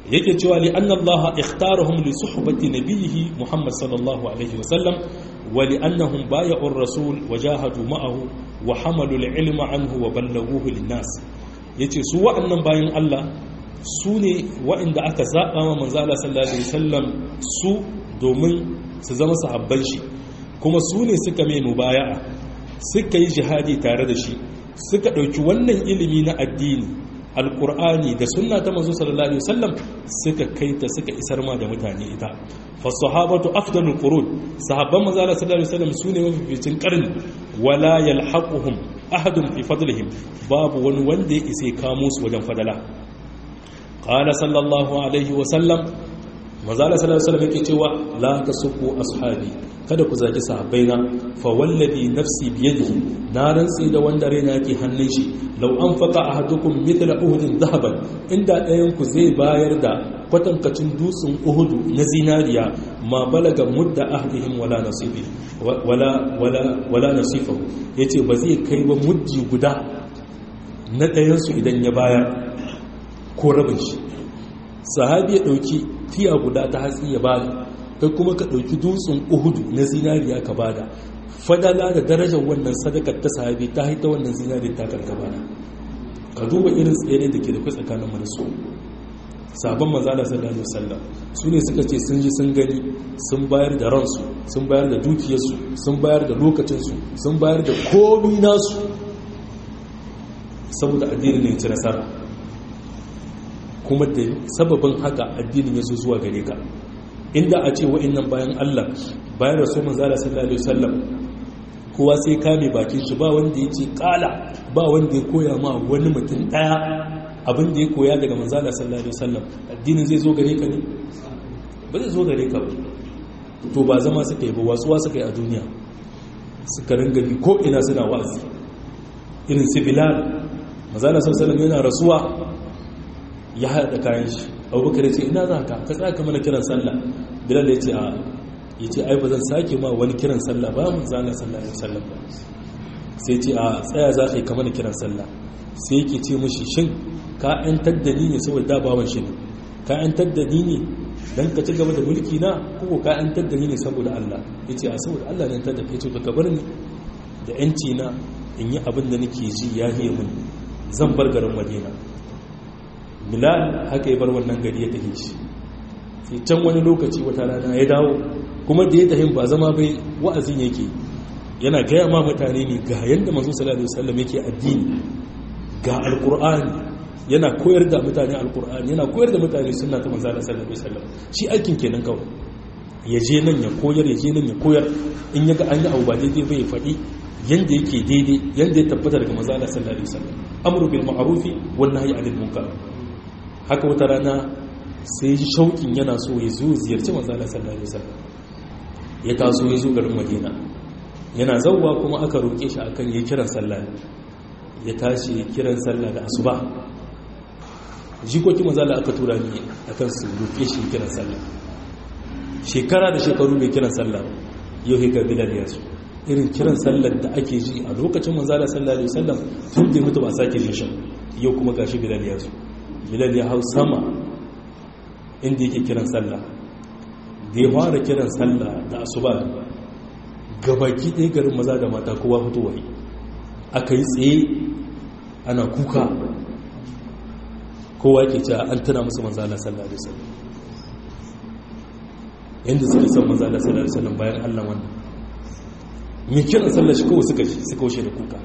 yake cewa li anna Allah ikhtarahum li suhbati nabiyhi Muhammad sallallahu alaihi wasallam wa li annahum bay'u ar-rasul wa jahadu ma'ahu wa hamalu al-ilma anhu wa ballaghuhu lin-nas yace su wa'annan bayan Allah su ne wa'inda aka zaba ma manzo Allah sallallahu alaihi wasallam su domin su zama sahabban shi kuma su ne suka mai mubaya'a suka yi jihadi tare da shi suka ɗauki wannan ilimi na addini alkur'ani da sunna ta manzo sallallahu alaihi wasallam suka kaita suka isar ma da mutane ita fa sahabatu afdalul qurun sahabban manzo sallallahu alaihi wasallam sune mafificin karni wala yalhaquhum ahadun fi fadlihim babu wani wanda ya isa kamo su wajen fadala qala sallallahu alaihi wasallam manzo sallallahu alaihi wasallam yake cewa la tasubbu ashabi kada ku zaki sahabbaina fa wallazi nafsi biyadihi na rantsi da wanda raina yake hannun shi law anfaqa ahadukum mithla uhudin dhahaban inda ɗayan ku zai bayar da kwatankacin dutsen uhudu na zinariya ma balaga mudda ahdihim wala nasibi wala wala wala nasifahu yace ba zai kai ba muddi guda na ɗayan su idan ya bayar ko rabin shi sahabi ya dauki tiya guda ta hatsi ya bada kai kuma ka ɗauki dutsen uhudu na zinariya ka bada fadala da darajar wannan sadakar ta sahabi ta haita wannan zinariya ta karka bada ka duba irin tsere da ke da kai tsakanin mu da su sabon manzala sallallahu alaihi wasallam su ne suka ce sun ji sun gani sun bayar da ransu sun bayar da dukiyarsu sun bayar da lokacinsu sun bayar da komi nasu saboda addinin ne ci nasara kuma da sababin haka addinin ya zo zuwa gare ka inda a ce wa'annan bayan Allah bayan rasu manzala sallallahu alaihi wasallam kowa sai kame bakin shi ba wanda ya ce kala ba wanda ya koya ma wani mutum daya abin da ya koya daga manzala sallallahu alaihi wasallam addinin zai zo gare ka ne ba zai zo gare ka ba to ba zama suka yi ba wasuwa suka yi a duniya suka ringa bi ko ina suna wa'azi irin su bilal manzala sallallahu alaihi wasallam yana rasuwa ya haɗa kayan shi abubakar ya ce ina za ka ka tsaka mana kiran sallah bilal ya ce a ya ce ai ba zan sake ma wani kiran sallah ba mu zana sallah ya sallah ba sai ce a tsaya za ka yi kamar kiran sallah sai yake ce mashi shin ka yan taddani ne saboda da bawan shi ne ka yan taddani ne dan ka ci gaba da mulki na ko ka yan taddani ne saboda Allah ya ce a saboda Allah ne tadda kai ce to ka bar ni da yanci na in yi abin da nake ji ya hiye mun zan bar garin Madina bilal haka ya bar wannan gari ya tafi shi sai can wani lokaci wata rana ya dawo kuma da ya tafi ba zama bai wa'azin yake yana gaya ma mutane ne ga yadda manzo sallallahu alaihi wasallam yake addini ga alqur'ani yana koyar da mutane alqur'ani yana koyar da mutane sunna ta manzo sallallahu alaihi wasallam shi aikin kenan kawai ya je nan ya koyar ya je nan ya koyar in ya ga an yi abu ba daidai bai faɗi yanda yake daidai yanda ya tabbata daga manzo sallallahu alaihi wasallam amru bil ma'rufi wan nahyi anil munkar haka wata rana sai ji shauƙin yana so ya zo ziyarci manzala sallallahu alaihi wasallam ya taso ya zo garin madina yana zauwa kuma aka roƙe shi akan ya kiran sallah ya tashi ya kiran sallah da asuba jikoki manzala aka tura ni akan su roƙe shi kiran sallah shekara da shekaru mai kiran sallah yau ga bilal ya zo irin kiran sallar da ake ji a lokacin manzala sallallahu alaihi wasallam tun da mutu ba sake jin shi yau kuma gashi bilal ya zo bilal ya hau sama inda yake kiran sallah da ya fara kiran sallah da asuba gabaki ɗaya garin maza da mata kowa fitowa yi aka yi tsaye ana kuka kowa ke cewa an tana musu manzala sallah da sallah yadda suke son manzala sallah da sallah bayan allah wannan mai kiran sallah shi kawai suka suka wuce da kuka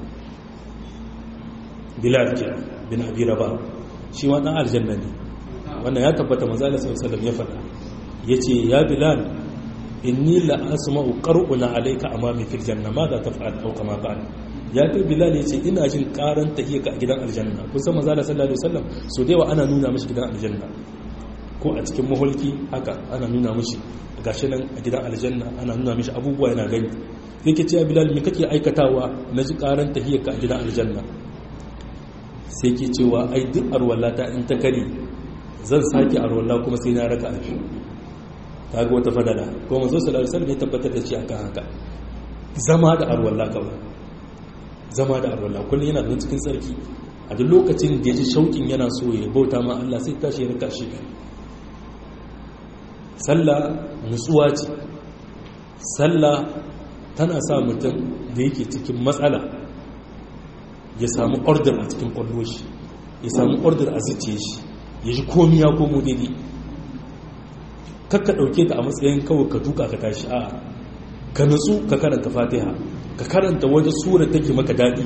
bilal ke bin abi rabah shi ma dan aljanna ne wannan ya tabbata manzo Allah sallallahu alaihi ya faɗa yace ya bilal inni la asma'u qar'una alayka amami fil janna ma da taf'al aw kama qala ya kai bilal yace ina jin karan tahiyya a gidan aljanna kun san manzo Allah sallallahu alaihi wasallam so da yawa ana nuna mishi gidan aljanna ko a cikin mahulki haka ana nuna mishi gashi nan a gidan aljanna ana nuna mishi abubuwa yana gani yake ce bilal me kake aikatawa na ji karan tahiyya a gidan aljanna sai ke cewa ai duk arwallata in ta kare zan sake arwalla kuma sai na raka alfi ta ga wata fadala kuma mazo sallallahu alaihi wasallam ya tabbatar da shi akan haka zama da arwalla kawai zama da arwalla kullum yana da cikin sarki a duk lokacin da ya ji shauƙin yana so ya bauta ma Allah sai tashi ya raka shi sallah nutsuwa ce sallah tana sa mutum da yake cikin matsala ya samu order a cikin kwallo shi ya samu order a zuciya shi ya ji komi ya komo daidai kakka ɗauke ta a matsayin kawai ka duka ka tashi a ka nutsu ka karanta fatiha ka karanta wata sura take maka daɗi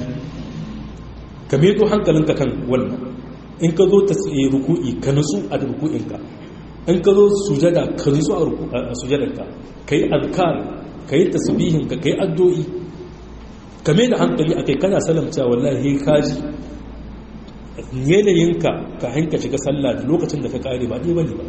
ka meto hankalinka kan wannan in ka zo ta tsaye ruku'i ka nutsu a ruku'inka in ka zo sujada ka nutsu a sujadarka ka yi alkar ka yi tasbihinka ka yi addu'i ka mai da hankali a kai kana salamta wallahi kaji yanayinka ka hanka shiga sallah da lokacin da ka kare ba ɗaya bane ba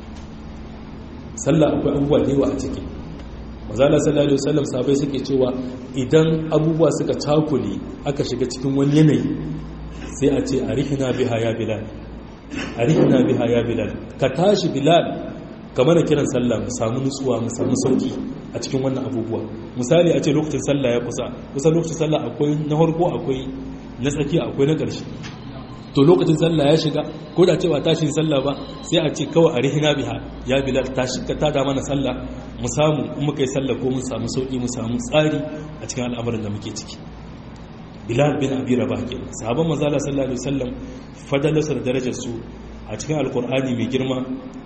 sallah akwai abubuwa da yawa a ciki mazala sallallahu alaihi wasallam sabai suke cewa idan abubuwa suka cakule aka shiga cikin wani yanayi sai a ce arihina biha ya bilal arihina biha ya bilal ka tashi bilal kamar da kiran sallah mu samu nutsuwa mu samu sauki a cikin wannan abubuwa misali a ce lokacin sallah ya kusa kusa lokacin sallah akwai na farko akwai na tsakiya akwai na ƙarshe to lokacin sallah ya shiga ko da cewa tashin sallah ba sai a ce kawai a rihina biha ya bilal tashi ka tada mana sallah mu samu in muka yi sallah ko mun samu sauki mu samu tsari a cikin al'amuran da muke ciki bilal bin abi rabah ke sahabban manzo Allah sallallahu alaihi wasallam fadalarsa da darajar su a cikin alqur'ani mai girma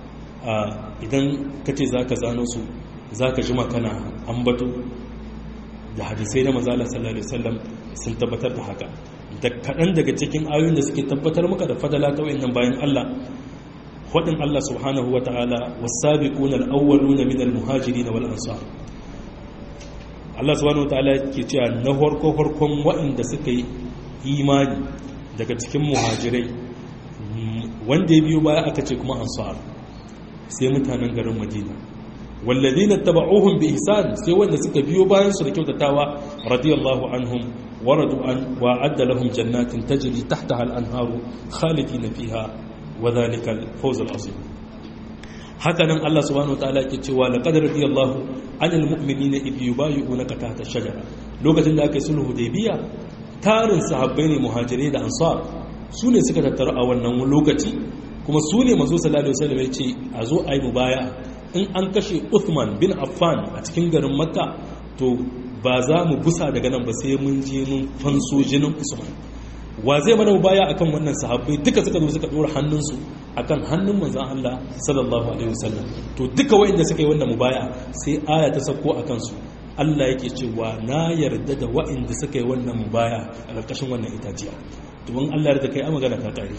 idan kace zaka zano su zaka jima kana ambato da hadisai na manzo Allah sallallahu alaihi wasallam sun tabbatar da haka da kaɗan daga cikin ayoyin da suke tabbatar maka da fadala ta wayannan bayan Allah faɗin Allah subhanahu wa ta'ala wasabiquna al-awwaluna min al-muhajirin wal ansar Allah subhanahu wa ta'ala ke cewa na farko farkon waɗanda suka yi imani daga cikin muhajirai wanda ya biyo baya aka ce kuma ansar sai mutanen garin Madina والذين اتبعوهم بإحسان سوى أن سكا بيو باين سنة كيوتتاوى رضي الله عنهم وردوا عن وأعد لهم جنات تجري تحتها الأنهار خالدين فيها وذلك الفوز العظيم هكذا الله سبحانه وتعالى كتوى لقد رضي الله عن المؤمنين إذ يبايعونك تحت الشجرة لوكة الله كسله ديبيا تارن صحابين مهاجرين أنصار سوني سكا تترأى ونن لوكتي kuma su ne mazo sallallahu alaihi wasallam ya ce a zo a yi mubaya in an kashe Uthman bin Affan a cikin garin Makka to ba za mu busa daga nan ba sai mun je mun fanso jinin Usman wa zai mana mubaya akan wannan sahabbai duka suka zo suka dora hannunsu akan hannun manzon Allah sallallahu alaihi wasallam to duka wanda suka yi wannan mubaya sai aya ta sako akan su Allah yake cewa na yarda da waɗanda suka yi wannan mubaya a ƙarƙashin wannan itaciya to in Allah yarda kai a magana ta ƙare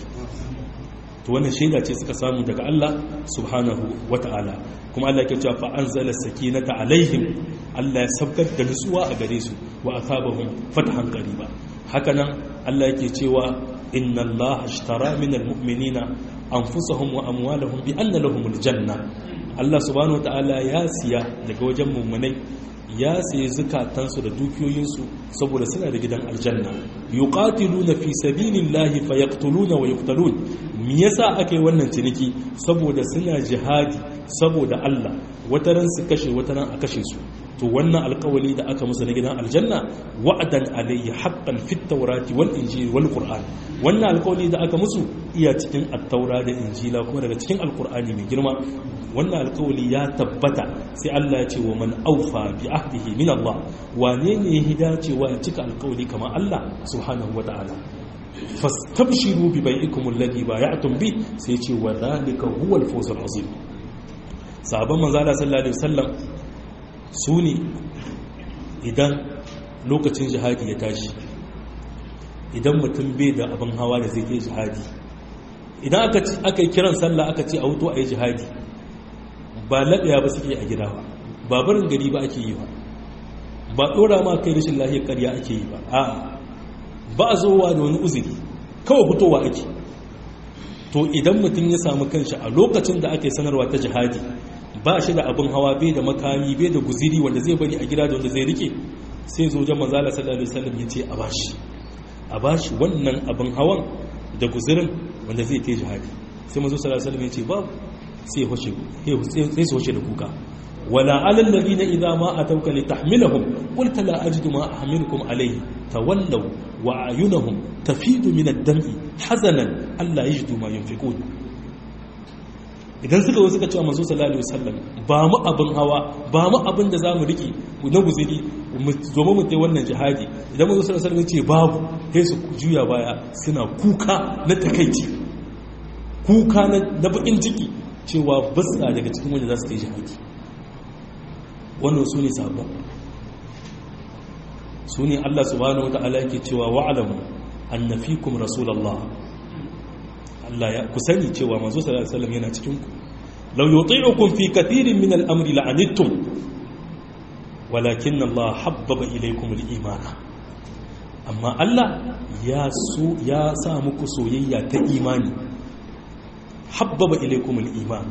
to wannan shaida ce suka samu daga Allah subhanahu wata'ala kuma Allah yake cewa fa anzala sakinata alaihim Allah ya sabkar da nutsuwa a gare su wa asabahum fathan qariba hakanan Allah yake cewa inna Allah ashtara minal mu'minina anfusahum wa amwalahum bi anna lahumul janna Allah subhanahu wata'ala ya siya daga wajen mummunai ya sayi zukatansu da dukiyoyinsu saboda suna da gidan aljanna yuqatiluna fi sabilillahi fayaqtuluna wa yuqtalun me yasa aka yi wannan ciniki saboda suna jihadi saboda Allah wataran su kashe wataran a kashe su to wannan alkawali da aka musu na gidan aljanna wa'adan alayhi haqqan fit tawrati wal injili wal qur'an wannan alkawali da aka musu iya cikin at-taura da injila kuma daga cikin alqur'ani mai girma wannan alkawali ya tabbata sai Allah ya ce wa man aufa bi ahdihi min Allah wane ne ya dacewa ya cika alkawali kamar Allah subhanahu wata'ala fastabshiru bi bai'ikum alladhi bay'atum bi sai ce wa dhalika huwa al-fawz al-azim sahabban manzo Allah sallallahu alaihi wasallam su ne idan lokacin jihadi ya tashi idan mutum bai da abin hawa da zai ke jihadi idan aka yi kiran sallah aka ce a wuto a yi jihadi ba laɗaya ba suke a gida ba ba barin gari ba ake yi ba ba ɗora ma kai rashin lahiyar ƙarya ake yi ba a'a ba a zowa da wani uzuri kawai fitowa ake to idan mutum ya samu kanshi a lokacin da ake sanarwa ta jihadi ba shi da abin hawa bai da makami bai da guziri wanda zai bari a gida da wanda zai rike sai zo jan manzala sallallahu alaihi wasallam ya ce a bashi a bashi wannan abin hawan da guzirin wanda zai kai jihadi sai manzo sallallahu alaihi wasallam ya ce babu sai hoshe sai su hoshe da kuka wala alal ladina idza ma atawka litahmilahum qulta la ajidu ma ahmilukum alayhi tawallaw wa ayunahum tafidu min ad-dam'i hazanan alla yajidu ma yunfiqun idan suka zo suka cewa manzo sallallahu alaihi wasallam ba mu abin hawa ba mu abin da zamu rike na guziri mu zo mu tai wannan jihadi idan manzo sallallahu alaihi wasallam ce babu sai su juya baya suna kuka na takeici kuka na bakin ciki cewa basa daga cikin wanda za su kai jihadi wannan su ne sabon su ne Allah subhanahu wata'ala yake cewa wa'alamu annafikum rasulullah Allah ya ku sani cewa manzo sallallahu alaihi wasallam yana cikin ku law yuti'ukum fi kathirin min al-amri la'anittum walakin Allah habbaba ilaykum al-iman amma Allah ya so ya sa muku soyayya ta imani habbaba ilaykum al-iman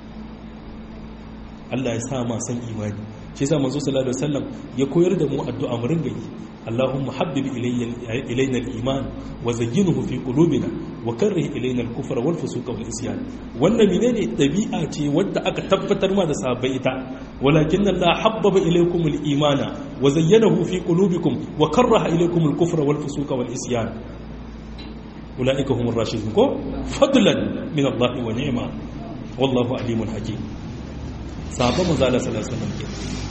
Allah ya sa ma san imani shi yasa manzo sallallahu alaihi wasallam ya koyar da mu addu'a mu ringa yi Allahumma habbib ilayna al-iman wa zayyinhu fi qulubina wa karrih ilayna al-kufra wal fusuqa wal isyan wannan menene dabi'a ce wadda aka tabbatar ma da sahabbai ita walakin Allah habbaba ilaykum al-imana wa zayyanahu fi qulubikum wa karraha ilaykum al-kufra wal fusuqa wal isyan ulaika humur rashidun ko fadlan min Allah wa ni'ma wallahu alimun hakim sahabban manzo Allah sallallahu alaihi wasallam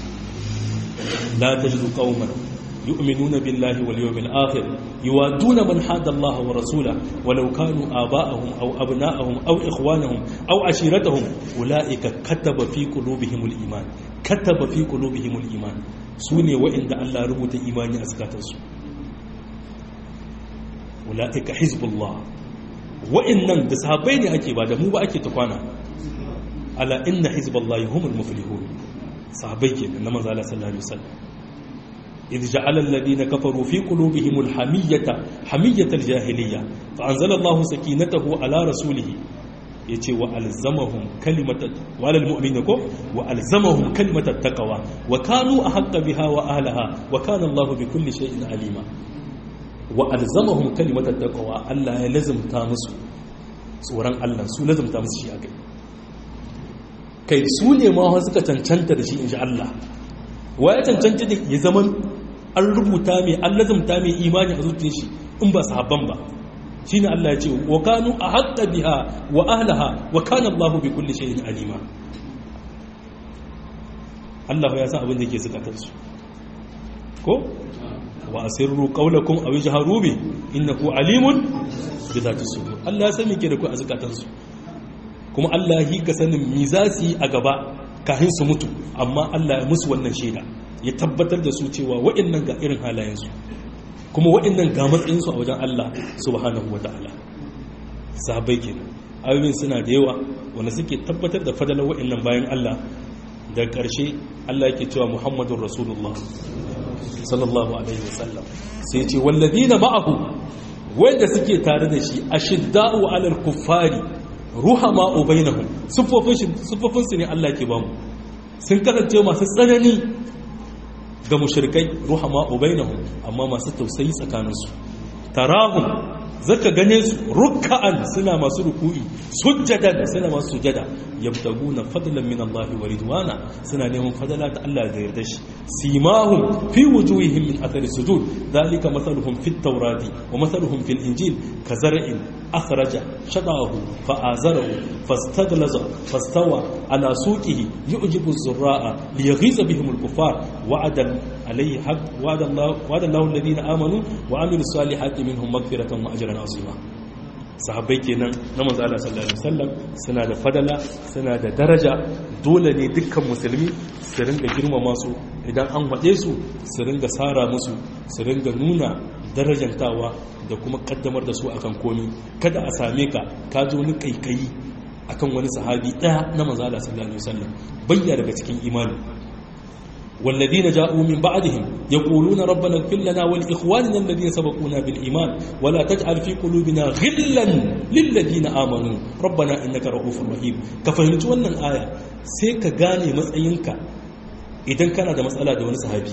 la tajidu qauman yu'minuna billahi wal yawmil akhir yuwaduna man hada Allah wa rasulahu walau kanu aba'ahum aw abna'ahum aw ikhwanahum aw ashiratahum ulaika kataba fi qulubihim al iman kataba fi qulubihim al iman sune wa'inda Allah rubuta imani a zakatansu ulaika hizbullah wa'innan da sahabbai ne ake ba da mu ba ake ta kwana ala inna hizballahi humul muflihun sahabbai ke na manzo Allah sallallahu alaihi wasallam idh ja'ala alladhina kafaru fi qulubihim alhamiyata hamiyata aljahiliyya fa anzala Allahu sakinatahu ala rasulih yace wa alzamahum kalimata wa alal mu'minina ko wa alzamahum kalimata taqwa wa kanu ahqqa biha wa ahliha wa kana Allahu bi kulli shay'in alima wa alzamahum kalimata taqwa Allah ya lazimta musu tsoron Allah su lazimta musu shi akai kai su ne ma suka cancanta da shi in ji Allah wa ya cancanta da ya zaman an rubuta mai an lazumta mai imani a zuciyar shi in ba sahabban ba shi ne Allah ya ce wa kanu a haƙa biha wa ahlaha wa kana Allah bi kulli shay'in alima Allah ya san abin da yake zukatar su ko wa asirru qawlakum aw ijharu bi innahu alimun bi dhati sudur Allah ya san me ke da ku a zukatar su kuma Allah yi ka sanin mi za su yi a gaba kafin su mutu amma Allah ya musu wannan shaida ya tabbatar da su cewa waɗannan ga irin halayensu kuma waɗannan ga matsayinsu a wajen Allah subhanahu wata'ala sahabbai kenan ayoyin suna da yawa wanda suke tabbatar da fadalar waɗannan bayan Allah da ƙarshe Allah yake cewa Muhammadun Rasulullah sallallahu alaihi wasallam sai ce walladina ma'ahu wanda suke tare da shi ashidda'u 'alal kuffari ruhama ubainahum sufofin su ne Allah ke bamu sun kasance masu tsanani ga mushrikai ruhama ubainahum amma masu tausayi tsakaninsu tarahum zaka gane su rukka'an suna masu ruku'i sujjadan suna masu sujada yabtaguna fadlan min Allah wa ridwana suna neman fadala ta Allah da yarda shi simahum fi wujuhihim min athari sujud dalika mathaluhum fit tawrati wa mathaluhum fil injil kazar'in akhraja shadahu fa'azarahu fastaglaza fastawa ala suqihi yu'jibu az-zurra'a liyaghiza bihim al-kuffar wa'ada alayhi haqq wa'ada Allah wa'ada Allah alladhina amanu wa 'amilus salihati minhum maghfiratan wa ajran 'azima sahabbai kenan na manzo Allah sallallahu alaihi wasallam suna da fadala suna da daraja dole ne dukkan musulmi su ringa girmama su idan an faɗe su su ringa sara musu su ringa nuna darajantawa da kuma kaddamar da su akan komi kada a same ka ka zo ni kaikayi akan wani sahabi ɗaya na manzo Allah sallallahu alaihi wasallam bayya daga cikin imani والذين جاءوا من بعدهم يقولون ربنا اغفر لنا ولإخواننا الذين سبقونا بالإيمان ولا تجعل في قلوبنا غلا للذين آمنوا ربنا إنك رؤوف رحيم كفهمت wannan aya sai ka gane matsayinka idan kana da matsala da wani sahabi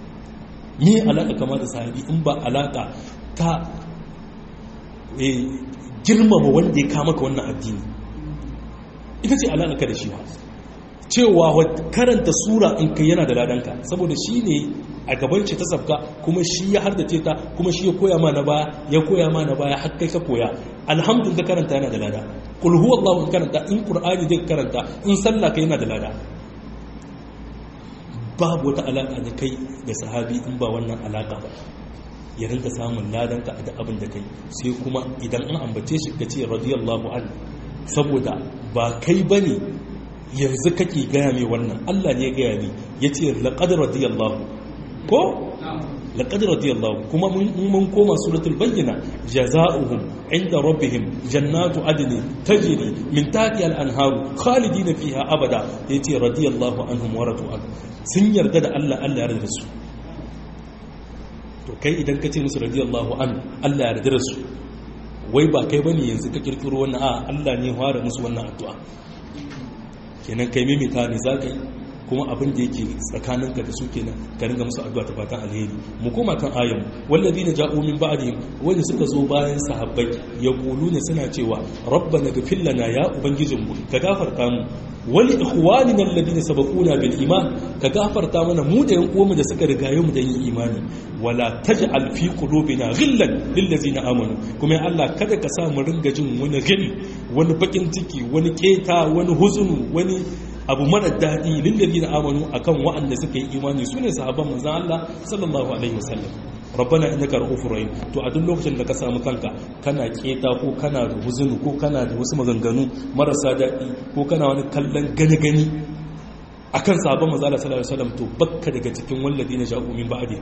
me alaka kama da sahabi in ba alaka ta girmama wanda ya kama ka wannan addini ita ce alaka da shi ba cewa karanta sura in kai yana da ladanka saboda shi ne a gaban ce ta sabka kuma shi ya hardace ta kuma shi ya koya ma na baya ya koya ma na baya har kai ka koya alhamdulillah karanta yana da lada kul huwallahu in karanta in qur'ani zai karanta in sallah kai yana da lada babu wata alaka da kai da sahabi in ba wannan alaka ba ya rinka samun ladan ka da abin da kai sai kuma idan an ambace shi ka ce radiyallahu an saboda ba kai bane yanzu kake gaya mai wannan Allah ne ya gaya ni yace laqad radiyallahu ko laqad radiyallahu kuma mun koma suratul bayyina jazaohum inda rabbihim jannatu adni tajri min tahtiha al-anharu khalidina fiha abada yace radiyallahu anhum wa radu an sun yarda da Allah Allah ya yarda da su to kai idan ka ce musu radiyallahu an Allah ya yarda da su wai ba kai bane yanzu ka kirkiro wannan a Allah ne fara musu wannan addu'a kenan kai mimita ne za ka yi kuma abin da yake tsakaninka da su kenan ka ringa musu addu'a ta fatan alheri mu koma kan ayan walladina ja'u min ba'dihim wanda suka zo bayan sahabbai yaquluna suna cewa rabbana ghfir lana ya ubangijinmu ka gafarta mu wal ikhwanina alladina sabaquna bil iman ka gafarta mana mu da yan uwanmu da suka rigaye mu da yin imani wala taj'al fi qulubina ghillan lil ladzina amanu kuma ya Allah kada ka sa mu ringa jin wani ghil wani bakin ciki wani keta wani huzunu wani abu mara daɗi lillazi na amanu akan wa'anda suka yi imani su ne sahabban manzan Allah sallallahu alaihi wasallam rabbana innaka ra'ufur rahim to a duk lokacin da ka samu kanka kana keta ko kana da huzunu ko kana da wasu maganganu marasa daɗi ko kana wani kallon gani gani akan sahabban manzan Allah sallallahu alaihi wasallam to bakka daga cikin walladina ja'u min ba'di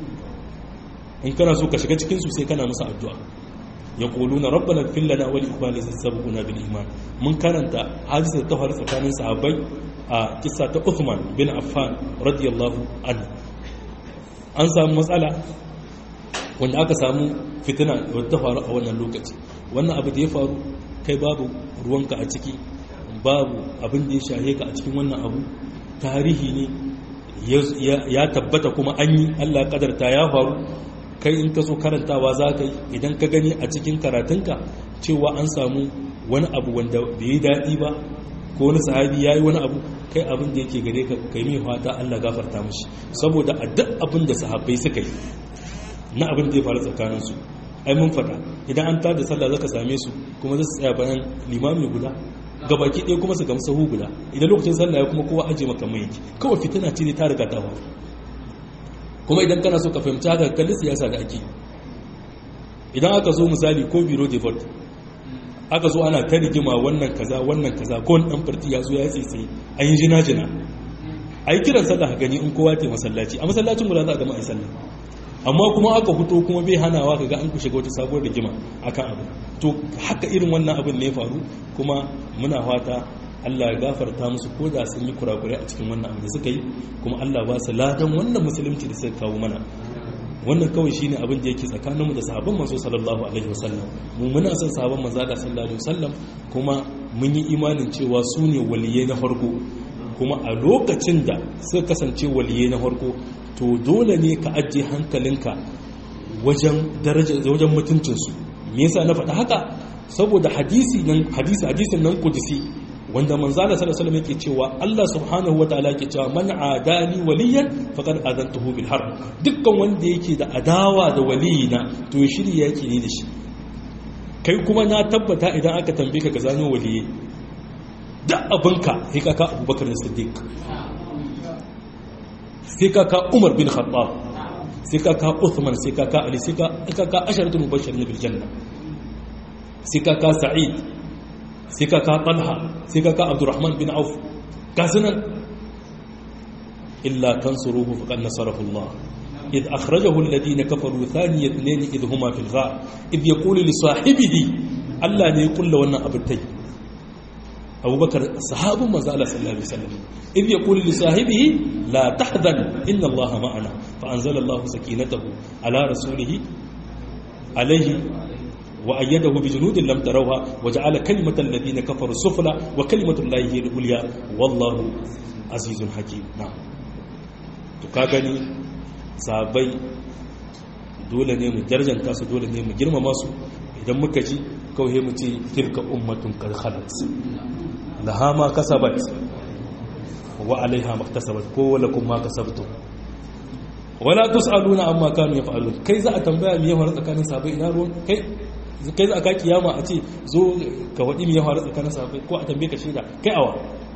in kana so ka shiga cikin su sai kana musu addu'a يقولون ربنا اغفر لنا ولإخواننا الذين سبقونا بالإيمان من كانت حادثة تهر سكان صحابي قصة عثمان بن عفان رضي الله عنه an samu matsala wanda aka samu fitina wadda faru a wannan lokaci wannan abu da ya faru kai babu ruwanka a ciki babu abin da ya shahe ka a cikin wannan abu tarihi ne ya tabbata kuma an yi allah kadarta ya faru kai in ka so karantawa za ka yi idan ka gani a cikin karatunka cewa an samu wani abu wanda bai yi daɗi ba ko wani sahabi ya yi wani abu kai abin da yake gare ka kai mai fata allah gafarta mashi saboda a duk abin da sahabbai suka yi na abin da ya faru tsakaninsu ai mun faɗa idan an tada sallah zaka same su kuma za su tsaya bayan limami guda gabaki ɗaya kuma su gamsa sahu guda idan lokacin sallah ya kuma kowa aje maka mai yake kawai fitina ce ne ta riga ta faru kuma idan kana so ka fahimci haka kalli siyasa da ake idan aka zo misali ko biro de vote aka zo ana ta rigima wannan kaza wannan kaza ko wani dan farti ya zo ya tsaye an yi jina jina a yi kiran sallah gani in kowa ta masallaci a masallacin guda za a gama a yi sallah amma kuma aka fito kuma bai hanawa kaga an ku shiga wata sabuwar rigima akan abu to haka irin wannan abin ne ya faru kuma muna fata Allah ya gafarta musu ko da sun yi kurakure a cikin wannan abu da suka yi kuma Allah ba su ladan wannan musulunci da suka kawo mana wannan kawai shine abin da yake tsakaninmu da sahabban manzo sallallahu alaihi wasallam mu muna son sahabban manzo da sallallahu alaihi wasallam kuma mun yi imanin cewa su ne waliyai na farko kuma a lokacin da suka kasance waliyai na farko to dole ne ka ajiye hankalinka wajen daraja wajen mutuncinsu me yasa na faɗa haka saboda hadisi nan hadisi hadisin nan kudusi wanda manzala sallallahu alaihi yake cewa Allah subhanahu wataala yake cewa man adani waliyan faqad adantuhu bil harb dukkan wanda yake da adawa da waliyina to shiri yake ne da shi kai kuma na tabbata idan aka tambaye ka ga zano waliyi da abinka sai ka ka Abubakar Siddiq sai ka ka Umar bin Khattab sai ka ka Uthman sai ka ka Ali sai ka ka asharatul mubashirin bil janna sai ka ka Sa'id sai ka ka talha sai ka ka abdurrahman bin auf gasunan illa tansuruhu faqad nasarahu Allah إذ أخرجه الذين كفروا ثاني اثنين إذ هما في الغار إذ يقول لصاحبه ألا يقول له أنا أبتي أبو بكر صحاب ما زال صلى الله عليه وسلم إذ يقول لصاحبه لا تحزن إن الله معنا فأنزل الله سكينته على رسوله عليه وأيده بجنود لم تروها وجعل كلمة الذين كفروا السفلى وكلمة الله هي العليا والله عزيز حكيم نعم تكاغني sabai dole ne mu darjanta su dole ne mu girmama su idan muka ji kawai mu ce tilka ummatun qad khalat laha ma kasabat wa alaiha maktasabat ko lakum ma kasabtum wala tusaluna amma kanu yaf'alun kai za a tambaya me ya faru tsakanin sahabbai ina ruwan kai kai za a ka kiyama a ce zo ka wadi me ya faru tsakanin sahabbai ko a tambaye ka shaida kai awa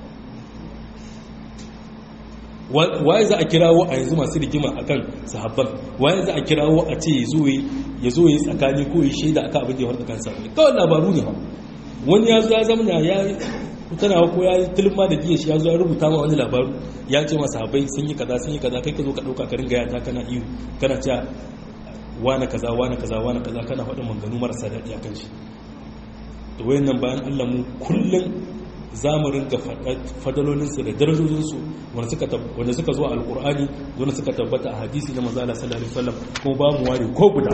waye za a kirawo a yanzu masu rigima akan sahabban waye za a kirawo a ce ya zo ya tsakani ko ya shaida akan abin da ya faru tsakanin sahabbai kawai labaru ne ba wani ya zo ya zamana ya tana ko ya tilma da giya shi ya zo ya rubuta ma wani labaru ya ce masa habai sun yi kaza sun yi kaza kai ka zo ka dauka ka ringa yata kana iyo kana cewa wani kaza wani kaza wani kaza kana faɗin manganu marasa daɗi a kan shi to wayannan bayan Allah mu kullum za mu ringa fadalolinsu da darajojinsu wanda suka zo a alkur'ani wanda suka tabbata a hadisi na manzala sallallahu alaihi wasallam kuma ba mu ware ko guda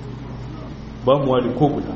ba mu ware ko guda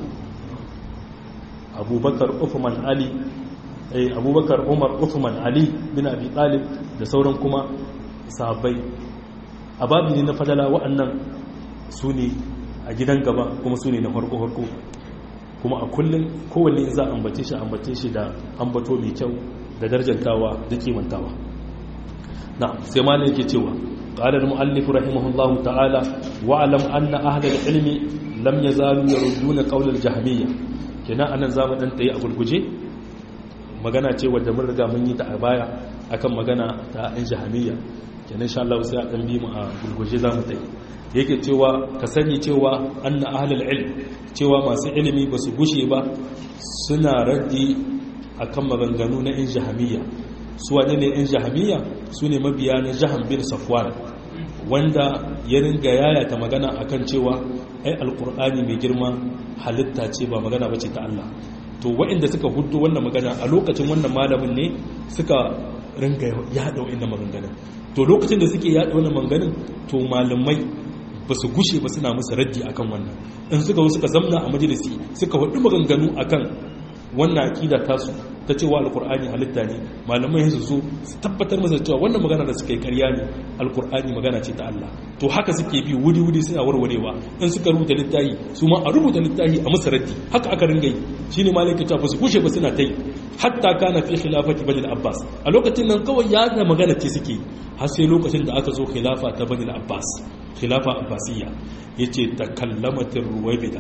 abubakar uthman ali abubakar umar uthman ali bin abi talib da sauran kuma sahabbai a babu ne na fadala wa'annan su ne a gidan gaba kuma su ne na farko-farko kuma a kullum kowanne za a ambace shi ambace shi da ambato mai kyau da darjantawa da kimantawa na sai ma ne yake cewa قال المؤلف رحمه الله تعالى واعلم أن أهل العلم لم يزالوا يردون قول الجهمية kenan anan zamu dan tayi a gurguje magana ce wadda mun riga mun yi ta a baya akan magana ta ɗan jahamiyya kenan insha Allah sai a dan bi mu a gurguje zamu tayi yake cewa ka sani cewa anna ahlul ilm cewa masu ilimi ba su gushe ba suna raddi akan maganganu na ɗan jahamiyya su wane ne ɗan jahamiyya su ne mabiya na jaham bin safwan wanda ya ringa yayata magana akan cewa ai alkur'ani mai girma halitta ce ba magana bace ta Allah to waɗanda suka hudu wannan magana a lokacin wannan malamin ne suka ringa yada waɗannan maganganun to lokacin da suke yada wannan maganganun to malamai ba su gushe ba suna musu raddi akan wannan in suka zo suka zamna a majalisi suka hudu maganganu akan wannan aqida tasu ta cewa alkur'ani halitta ne malamai su zo su tabbatar masa cewa wannan magana da suka yi karya ne alkur'ani magana ce ta Allah to haka suke bi wuri-wuri suna warwarewa in suka rubuta littafi su ma a rubuta littafi a musu raddi haka aka ringa yi shine malaka ta ba su kushe ba suna ta yi hatta kana fi khilafati bani abbas a lokacin nan kawai ya da magana ce suke har sai lokacin da aka zo khilafa ta bani abbas khilafa abbasiyya yace takallamatir ruwaybida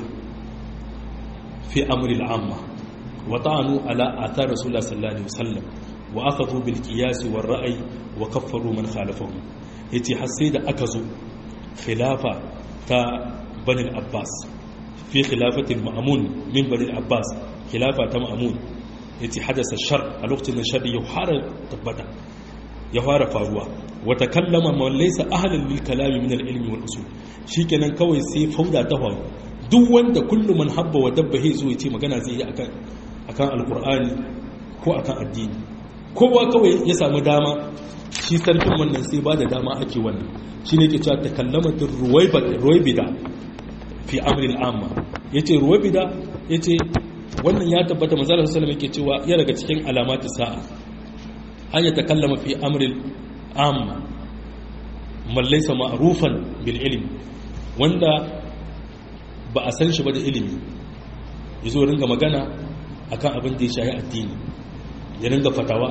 fi amri al-amma وطعنوا على آثار رسول الله صلى الله عليه وسلم وأخذوا بالقياس والرأي وكفروا من خالفهم يتي حسيد أكزوا خلافة تا بني العباس في خلافة المأمون من بني العباس خلافة تا مأمون يتي حدث الشر الوقت ان الشر يحار تبدا يحار فاروا وتكلم من ليس أهلا للكلام من العلم والأصول شيكنا كوي سي فودا تهوى duk wanda kullum man habba wa dabba he zo ya ce magana zai yi akan akan alkur'ani ko akan addini kowa kawai ya samu dama shi sarkin wannan sai ba da dama ake wannan shi ne ke cewa takallamatin ruwaibida fi amril amma ya ce ruwaibida ya ce wannan ya tabbata mazalar sassalam yake cewa ya daga cikin alamati sa'a an ya takallama fi amril amma mallaisa ma'rufan bil ilmi wanda ba a san shi ba da ilimi ya zo ringa magana akan abin da ya shahi addini ya ringa fatawa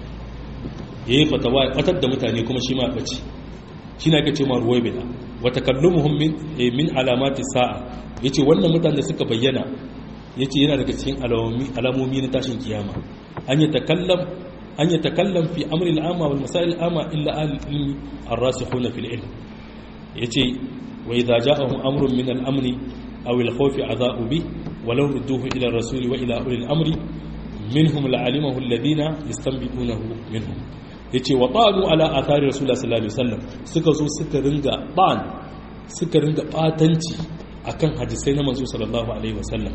ya yi fatawa ya fatar da mutane kuma shi ma ya ɓace shi na ake ce ma ruwai bida wata kallon min alamati sa'a ya ce wannan mutane da suka bayyana ya ce yana daga cikin alamomi na tashin kiyama an yi takallam an yi takallam fi amri al'ama wal masail al'ama illa al-ilmi ar-rasikhuna fil ilm yace wa idza ja'ahum amrun min al-amri aw al-khawf adha'u bi walau rudduhu ila ar-rasul wa ila ulil amri minhum la'alimahu alladhina yastanbiqunahu minhum yace wa ta'anu ala athari rasulullah sallallahu alaihi wasallam suka zo suka ringa ban suka ringa batanci akan hadisai na manzo sallallahu alaihi wasallam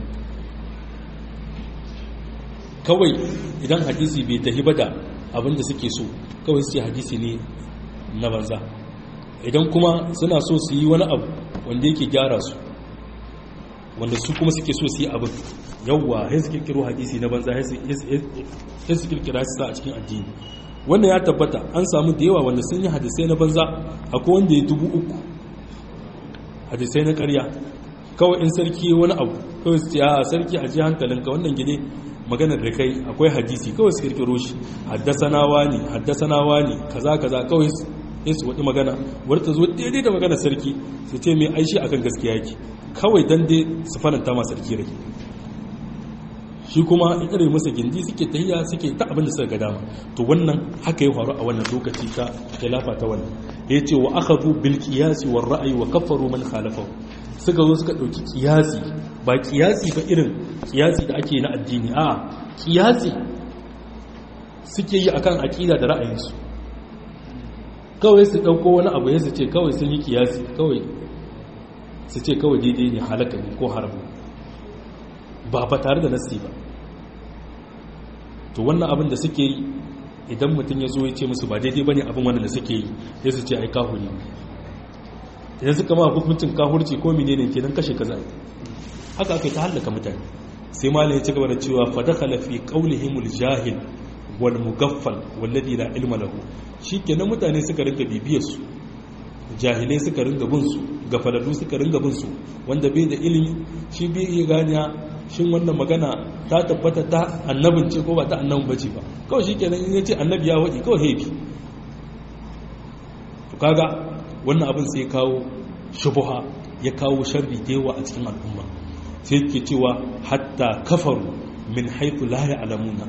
kawai idan hadisi bai tahi ba da abinda suke so kawai su ce hadisi ne na banza idan kuma suna so su yi wani abu wanda yake gyara su wanda su kuma suke so su yi abin yawwa ya su kirkiro hadisi na banza ya su kirkira su sa a cikin addini wannan ya tabbata an samu da yawa wanda sun yi hadisai na banza akwai wanda ya dubu uku hadisai na karya kawai in sarki wani abu kawai su ce a sarki a ji hankalinka wannan gine maganar da kai akwai hadisi kawai su kirkiro shi haddasanawa ne haddasanawa ne kaza kaza kawai sai su waɗi magana wadda ta zo daidai da magana sarki su ce mai aishi akan gaskiya yake kawai dan dai su faranta ma sarki rai shi kuma in irin masa gindi suke tahiya suke ta abin da suka ga dama to wannan haka ya faru a wannan lokaci ta khilafa ta wannan ya ce wa akhadhu bil qiyasi war ra'yi wa kaffaru man khalafahu suka zo suka dauki qiyasi ba qiyasi ba irin qiyasi da ake na addini a qiyasi suke yi akan aqida da ra'ayinsu kawai su dauko wani abu ya su ce kawai sun yi qiyasi kawai su ce kawai daidai ne halaka ne ko haramu ba ba tare da nasi ba to wannan abin da suke yi idan mutum ya zo ya ce musu ba daidai ba ne abin wannan da suke yi ya su ce ai kahuri idan suka ma hukuncin kahurci ko mine ne kenan kashe kaza haka aka yi ta hallaka mutane sai malin ya ci gaba da cewa fa dakhala fi qawlihimul jahil wal mugaffal walladhi la ilma lahu shikenan mutane suka rinka bibiyar su jahilai suka ringa bin su gafalallu suka ringa bin su wanda bai da ilimi shi bai iya ganiya shin wannan magana ta tabbata ta annabin ce ko ba ta annabin bace ba kawai shikenan in yace annabi ya wadi kawai hebi to kaga wannan abin sai kawo shubuha ya kawo sharri da yawa a cikin al'umma sai yake cewa hatta kafaru min haythu la ya'lamuna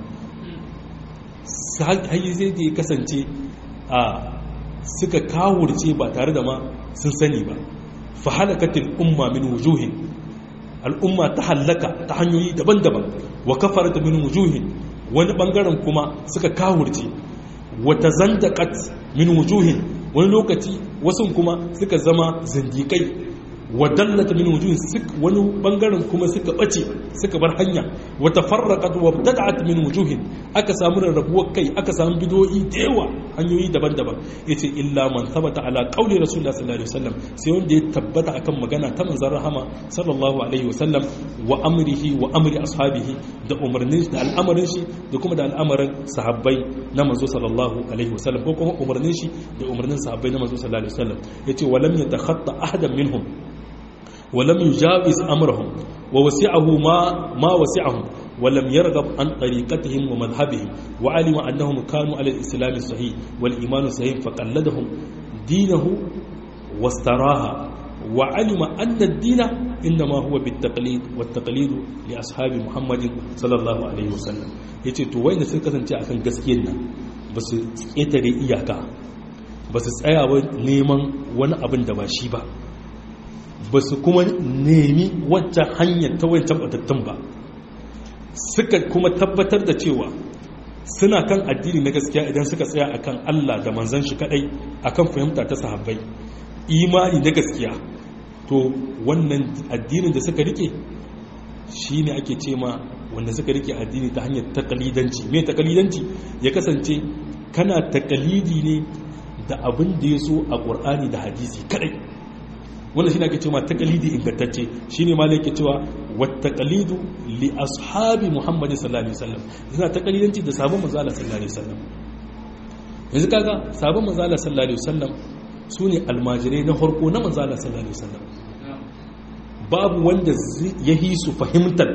sai zai da ya kasance a suka kawurce ba tare da ma sun sani ba fa halakatil umma min wujuhin al'umma ta hallaka ta hanyoyi daban-daban wa kafarata min wujuhin wani bangaren kuma suka kawurce wata zandaqat min wujuhin wani lokaci wasu kuma suka zama zindikai wa dallata min wujuhin wani bangaren kuma suka bace suka bar hanya wa tafarraqat wa btad'at min wujuhin aka samu rarrabuwar kai aka samu bidoyi da yawa hanyoyi daban-daban yace illa man thabata ala qawli rasulullah sallallahu alaihi wasallam sai wanda ya tabbata akan magana ta manzon rahama sallallahu alaihi wasallam wa amrihi wa amri ashabihi da umarnin da al'amarin shi da kuma da al'amarin sahabbai na manzo sallallahu alaihi wasallam ko kuma umarnin shi da umarnin sahabbai na manzo sallallahu alaihi wasallam yace walam yatakhatta ahadan minhum ولم يجاوز أمرهم ووسعه ما ما وسعهم ولم يرغب عن طريقتهم ومذهبهم وعلم أنهم كانوا على الإسلام الصحيح والإيمان الصحيح فقلدهم دينه واستراها وعلم أن الدين إنما هو بالتقليد والتقليد لأصحاب محمد صلى الله عليه وسلم yace to wai da suka kasance akan gaskiyar nan ba su ƙetare iyaka ba su tsaya neman wani abin da ba shi ba ba su kuma nemi wancan hanyar ta wancan batattun ba suka kuma tabbatar da cewa suna kan addini na gaskiya idan suka tsaya akan Allah da manzan shi kadai akan fahimta ta sahabbai imani na gaskiya to wannan addinin da suka rike shine ake ce ma wanda suka rike addini ta hanyar takalidanci me takalidanci ya kasance kana takalidi ne da abin da ya so a ƙur'ani da hadisi kadai wannan shine ake cewa taqlidi ingantacce shine malai yake cewa wat taqlidu li ashabi muhammad sallallahu alaihi wasallam yana taqlidanci da sabon manzo Allah sallallahu alaihi wasallam yanzu kaga sabon manzo Allah sallallahu alaihi wasallam sune almajirai na farko na manzo Allah sallallahu alaihi wasallam babu wanda ya yi su fahimtar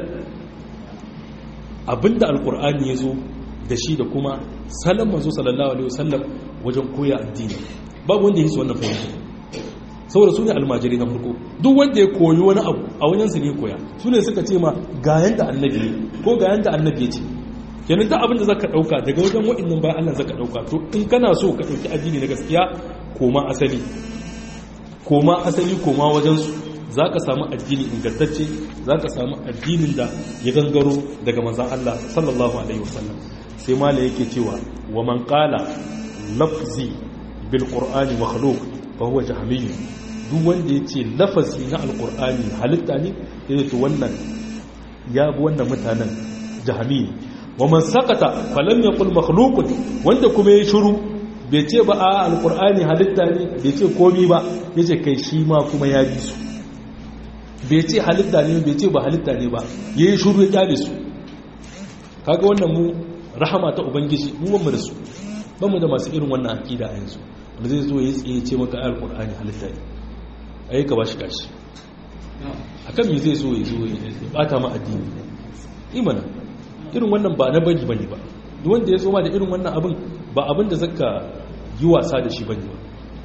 abinda alqur'ani yazo da shi da kuma salon manzo sallallahu alaihi wasallam wajen koya addini babu wanda ya yi su wannan fahimtar saboda su ne almajiri na farko duk wanda ya koyi wani abu a wajensu ne koya su ne suka ce ma ga yanda annabi ne ko ga yanda annabi ya ce kenan duk abin da zaka dauka daga wajen wa'annan bayan Allah zaka dauka to in kana so ka dauki addini na gaskiya koma asali koma asali koma wajen su zaka samu addini ingantacce zaka samu addinin da ya gangaro daga manzon Allah sallallahu alaihi wasallam sai mala yake cewa wa man qala lafzi bil qur'ani makhluq fa huwa jahmiyyu duk wanda ya ce lafazi na alkur'ani halitta ne ya to wannan ya bi wannan mutanen jahami wa man sakata falam yaqul makhluqun wanda kuma ya shiru bai ce ba a alkur'ani halitta ne bai ce komi ba yace kai shi ma kuma ya bi su bai ce halitta ne bai ce ba halitta ne ba yayi shiru ya kyale su kaga wannan mu rahama ta ubangiji mu ban da su ban mu da masu irin wannan akida a yanzu wanda zai zo ya tsaye ce maka alkur'ani halitta ne ai ka bashi kashi akan me zai so ya zo ya bata ma addini imana irin wannan ba na bari bane ba duk wanda ya zo ma da irin wannan abin ba abin da zaka yi wasa da shi bane ba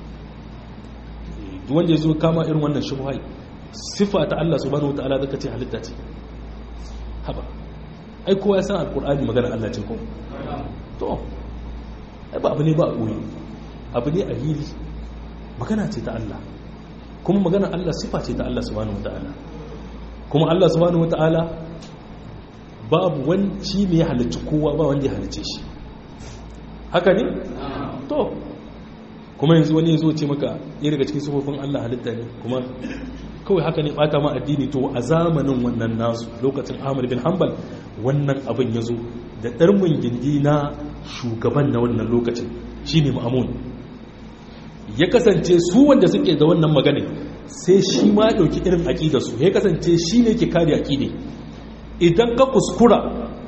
duk wanda ya zo kama irin wannan shubhai sifa ta Allah subhanahu wataala zaka ce halitta ce haba ai kowa ya san alqur'ani magana Allah ce ko to ai ba abu ne ba a koyi abu ne a hili magana ce ta Allah kuma magana Allah sifa ce ta Allah subhanahu wataala kuma Allah subhanahu wataala babu wani shi ne ya halicci kowa ba wanda ya halicce shi haka ne to kuma yanzu wani ya zo ce maka ɗaya daga cikin sufofin Allah halitta ne kuma kawai haka ne ɓata ma addini to a zamanin wannan nasu lokacin Ahmad bin Hanbal wannan abin ya zo da ɗarmin gindi na shugaban na wannan lokacin shi ne ma'amun ya kasance su wanda suke da wannan magana sai shi ma ɗauki irin aƙida su ya kasance shi ne ke kare aƙide idan ka kuskura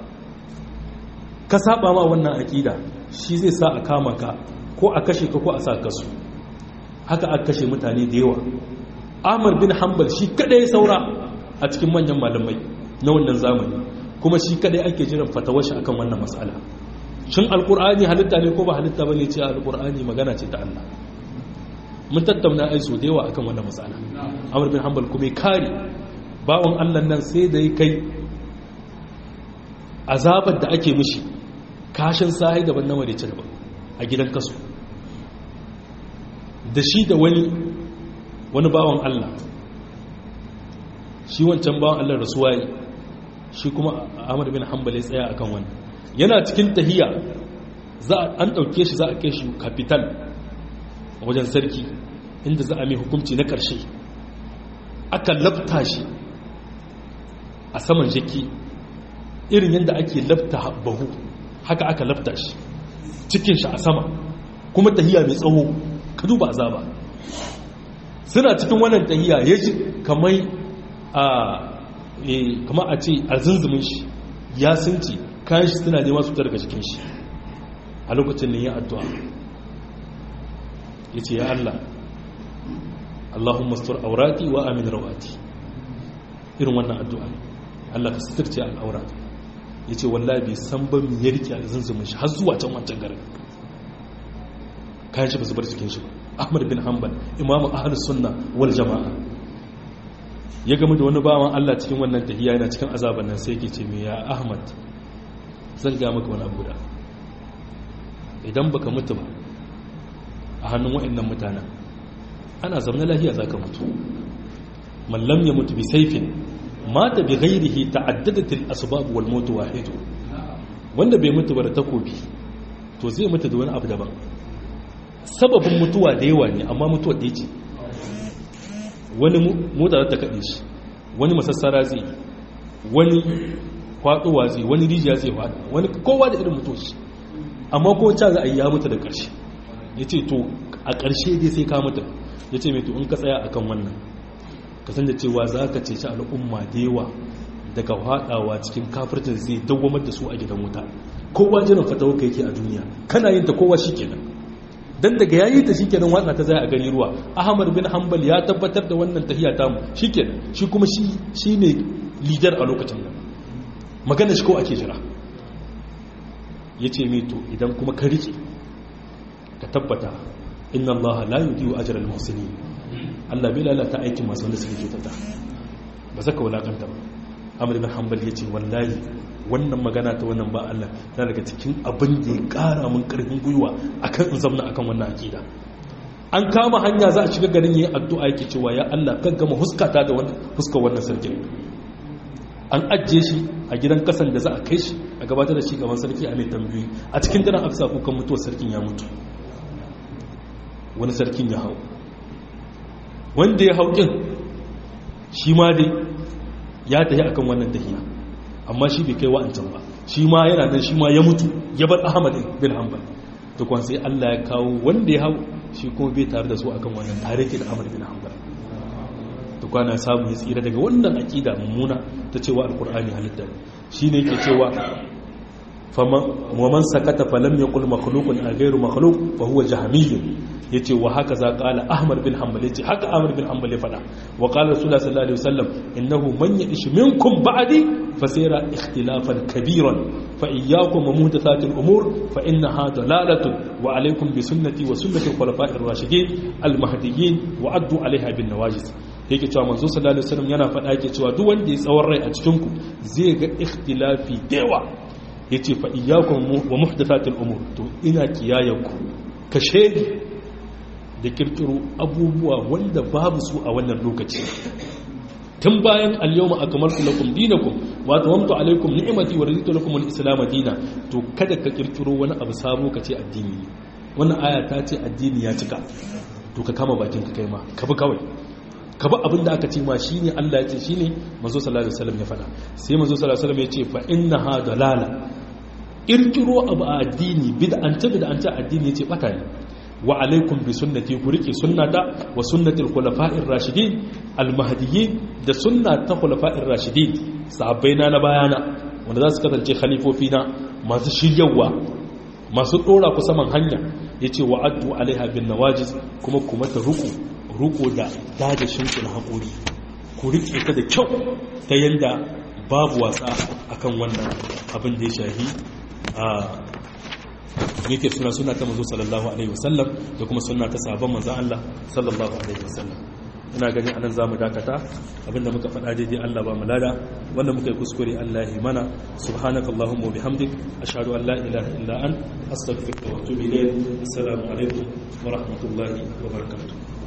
ka saba ma wannan aƙida shi zai sa a kama ka ko a kashe ka ko a sa kasu haka aka kashe mutane da yawa amur bin hanbal shi kadai saura a cikin manyan malamai na wannan zamani kuma shi kadai ake jiran fatawashi akan wannan matsala shin alkur'ani halitta ne ko ba halitta bane ce alkur'ani magana ce ta Allah mun tattauna ai so da yawa akan wannan matsala amur bin hanbal kuma kare bawon Allah nan sai da ya kai azabar da ake mishi kashin sahi daban na marice daban a gidan kasu da shi da wani wani bawan Allah shi wancan bawan Allah rasuwa yi shi kuma Ahmad bin Hanbal ya tsaya akan wani yana cikin tahiya za an dauke shi za a kai shi capital wajen sarki inda za a mai hukunci na karshe aka lafta shi a saman jaki irin yadda ake lafta bahu haka aka lafta shi cikin shi a sama kuma tahiya mai tsawo ka duba azaba suna cikin wannan tahiya ya ji kamar a kamar a ce a zunzumin shi ya sunci kayan shi suna nema su ta daga cikin shi a lokacin da ya addu'a ya ce ya Allah Allahumma sutur aurati wa amin rawati irin wannan addu'a ne Allah ka suturce al'aurati ya ce wallahi bai san ba mu ya rike a zunzumin shi har zuwa can wancan garin kayan shi ba su bar cikin shi ba ahmad bin hanbal imamu ahlus sunna wal jama'a ya gama da wani bawan Allah cikin wannan tahiya yana cikin azaban nan sai yake ce me ya ahmad zan ga maka wani abu da idan baka mutu ba a hannun wa'annan mutanen ana zaune lafiya zaka mutu man lam yamut bi sayfin mata bi ghairihi ta'addadat al-asbab wal maut wahid wanda bai mutu ba da takobi to zai mutu da wani abu daban sababin mutuwa da yawa ne amma mutuwa da ce wani mota ta kaɗe shi wani masassara zai wani kwaɗowa zai wani rijiya zai faɗa wani kowa da irin mutuwa shi amma ko ca za a yi ya mutu da ƙarshe ya ce to a ƙarshe dai sai ka mutu ya ce mai to in ka tsaya akan wannan ka san da cewa za ka ceci al'umma da yawa daga haɗawa cikin kafirtin zai dawamar da su a gidan wuta kowa jiran fatawa ka yake a duniya kana yin ta kowa shi kenan dan daga yayi ta shikenan watsa ta zai a gani ruwa ahmad bin hanbal ya tabbatar da wannan tahiya ta mu shikenan shi kuma shi shine leader a lokacin nan magana shi ko ake jira yace me to idan kuma ka rike ka tabbata inna allaha la yudiyu ajra al-muhsinin Allah bai lalata aikin masu wanda suke kyautata ba zaka wulakanta ba Ahmad bin Hanbal yace wallahi wannan magana ta wannan ba Allah na daga cikin abin da ya kara mun karfin gwiwa akan in zamna akan wannan akida an kama hanya za a shiga garin yayin addu'a yake cewa ya Allah kan gama huskata da wannan huskar wannan sarkin an ajiye shi a gidan kasan da za a kai shi a gabatar da shi gaban sarki a mai tambayoyi a cikin daren aka sa kukan mutuwar sarkin ya mutu wani sarkin ya hau wanda ya hau kin shi ma dai ya tafi akan wannan tafiya amma shi bai kai wa'ancan ba shi ma yana nan shi ma ya mutu ya bar ahmad bin hanbal to kwan sai Allah ya kawo wanda ya hau shi kuma bai tare da su akan wannan tare ke da ahmad bin hanbal to kwana samu ya tsira daga wannan aqida mummuna ta cewa alqur'ani halitta shine yake cewa ومن سكت فلم يقل مخلوق غير مخلوق فهو جهمي yace wa haka za qala ahmad bin hanbal yace haka ahmad bin hanbal ya fada wa qala rasulullah sallallahu alaihi wasallam innahu man ya'ish minkum ba'di fasira ikhtilafan kabiran fa iyyakum wa muhdathatil umur fa innaha dalalatun wa alaykum bi sunnati wa sunnati al-khulafa'ir rashidin al-mahdiyyin wa addu 'alayha bin nawajiz yake cewa manzo sallallahu alaihi wasallam yana fada yake cewa duk wanda ya tsawon rai a cikin ku zai ga ikhtilafi dewa yace fa iyyakum wa muhdathatil umur to ina kiyayanku kashe da kirkiro abubuwa wanda babu su a wannan lokaci tun bayan al-yawma akmaltu lakum dinakum wa tawamtu alaykum ni'mati wa raditu lakum al-islam dina to kada ka kirkiro wani abu sabo ka ce addini wannan aya ta ce addini ya cika to ka kama bakin ka kai ma ka bi kawai ka bi abin da aka ce ma shine Allah ya ce shine manzo sallallahu alaihi wasallam ya faɗa sai manzo sallallahu alaihi wasallam ya ce fa innaha dalala kirkiro abu a addini bid'anta bid'anta addini yace bata ne wa alaikum bi sunnati ku rike sunnata wa sunnati al-khulafa'ir rashidin al-mahdiyyin da sunnata khulafa'ir rashidin sahabbaina na bayana wanda za su kasance khalifofi na masu shiryawa masu dora ku saman hanya yace wa addu alaiha bin nawajiz kuma kuma ta ruku ruku da dadashin ku na hakuri ku rike ta da kyau ta yanda babu wasa akan wannan abin da ya shahi a yake suna suna ta manzo sallallahu alaihi wasallam da kuma suna ta sahabban manzon Allah sallallahu alaihi wasallam ina gani anan zamu dakata abinda muka faɗa daidai Allah ba mu lada wanda muka yi kuskure Allah ya mana subhanakallahumma wa bihamdik ashhadu an la ilaha illa an astaghfiruka wa atubu ilayk assalamu alaikum wa rahmatullahi wa barakatuh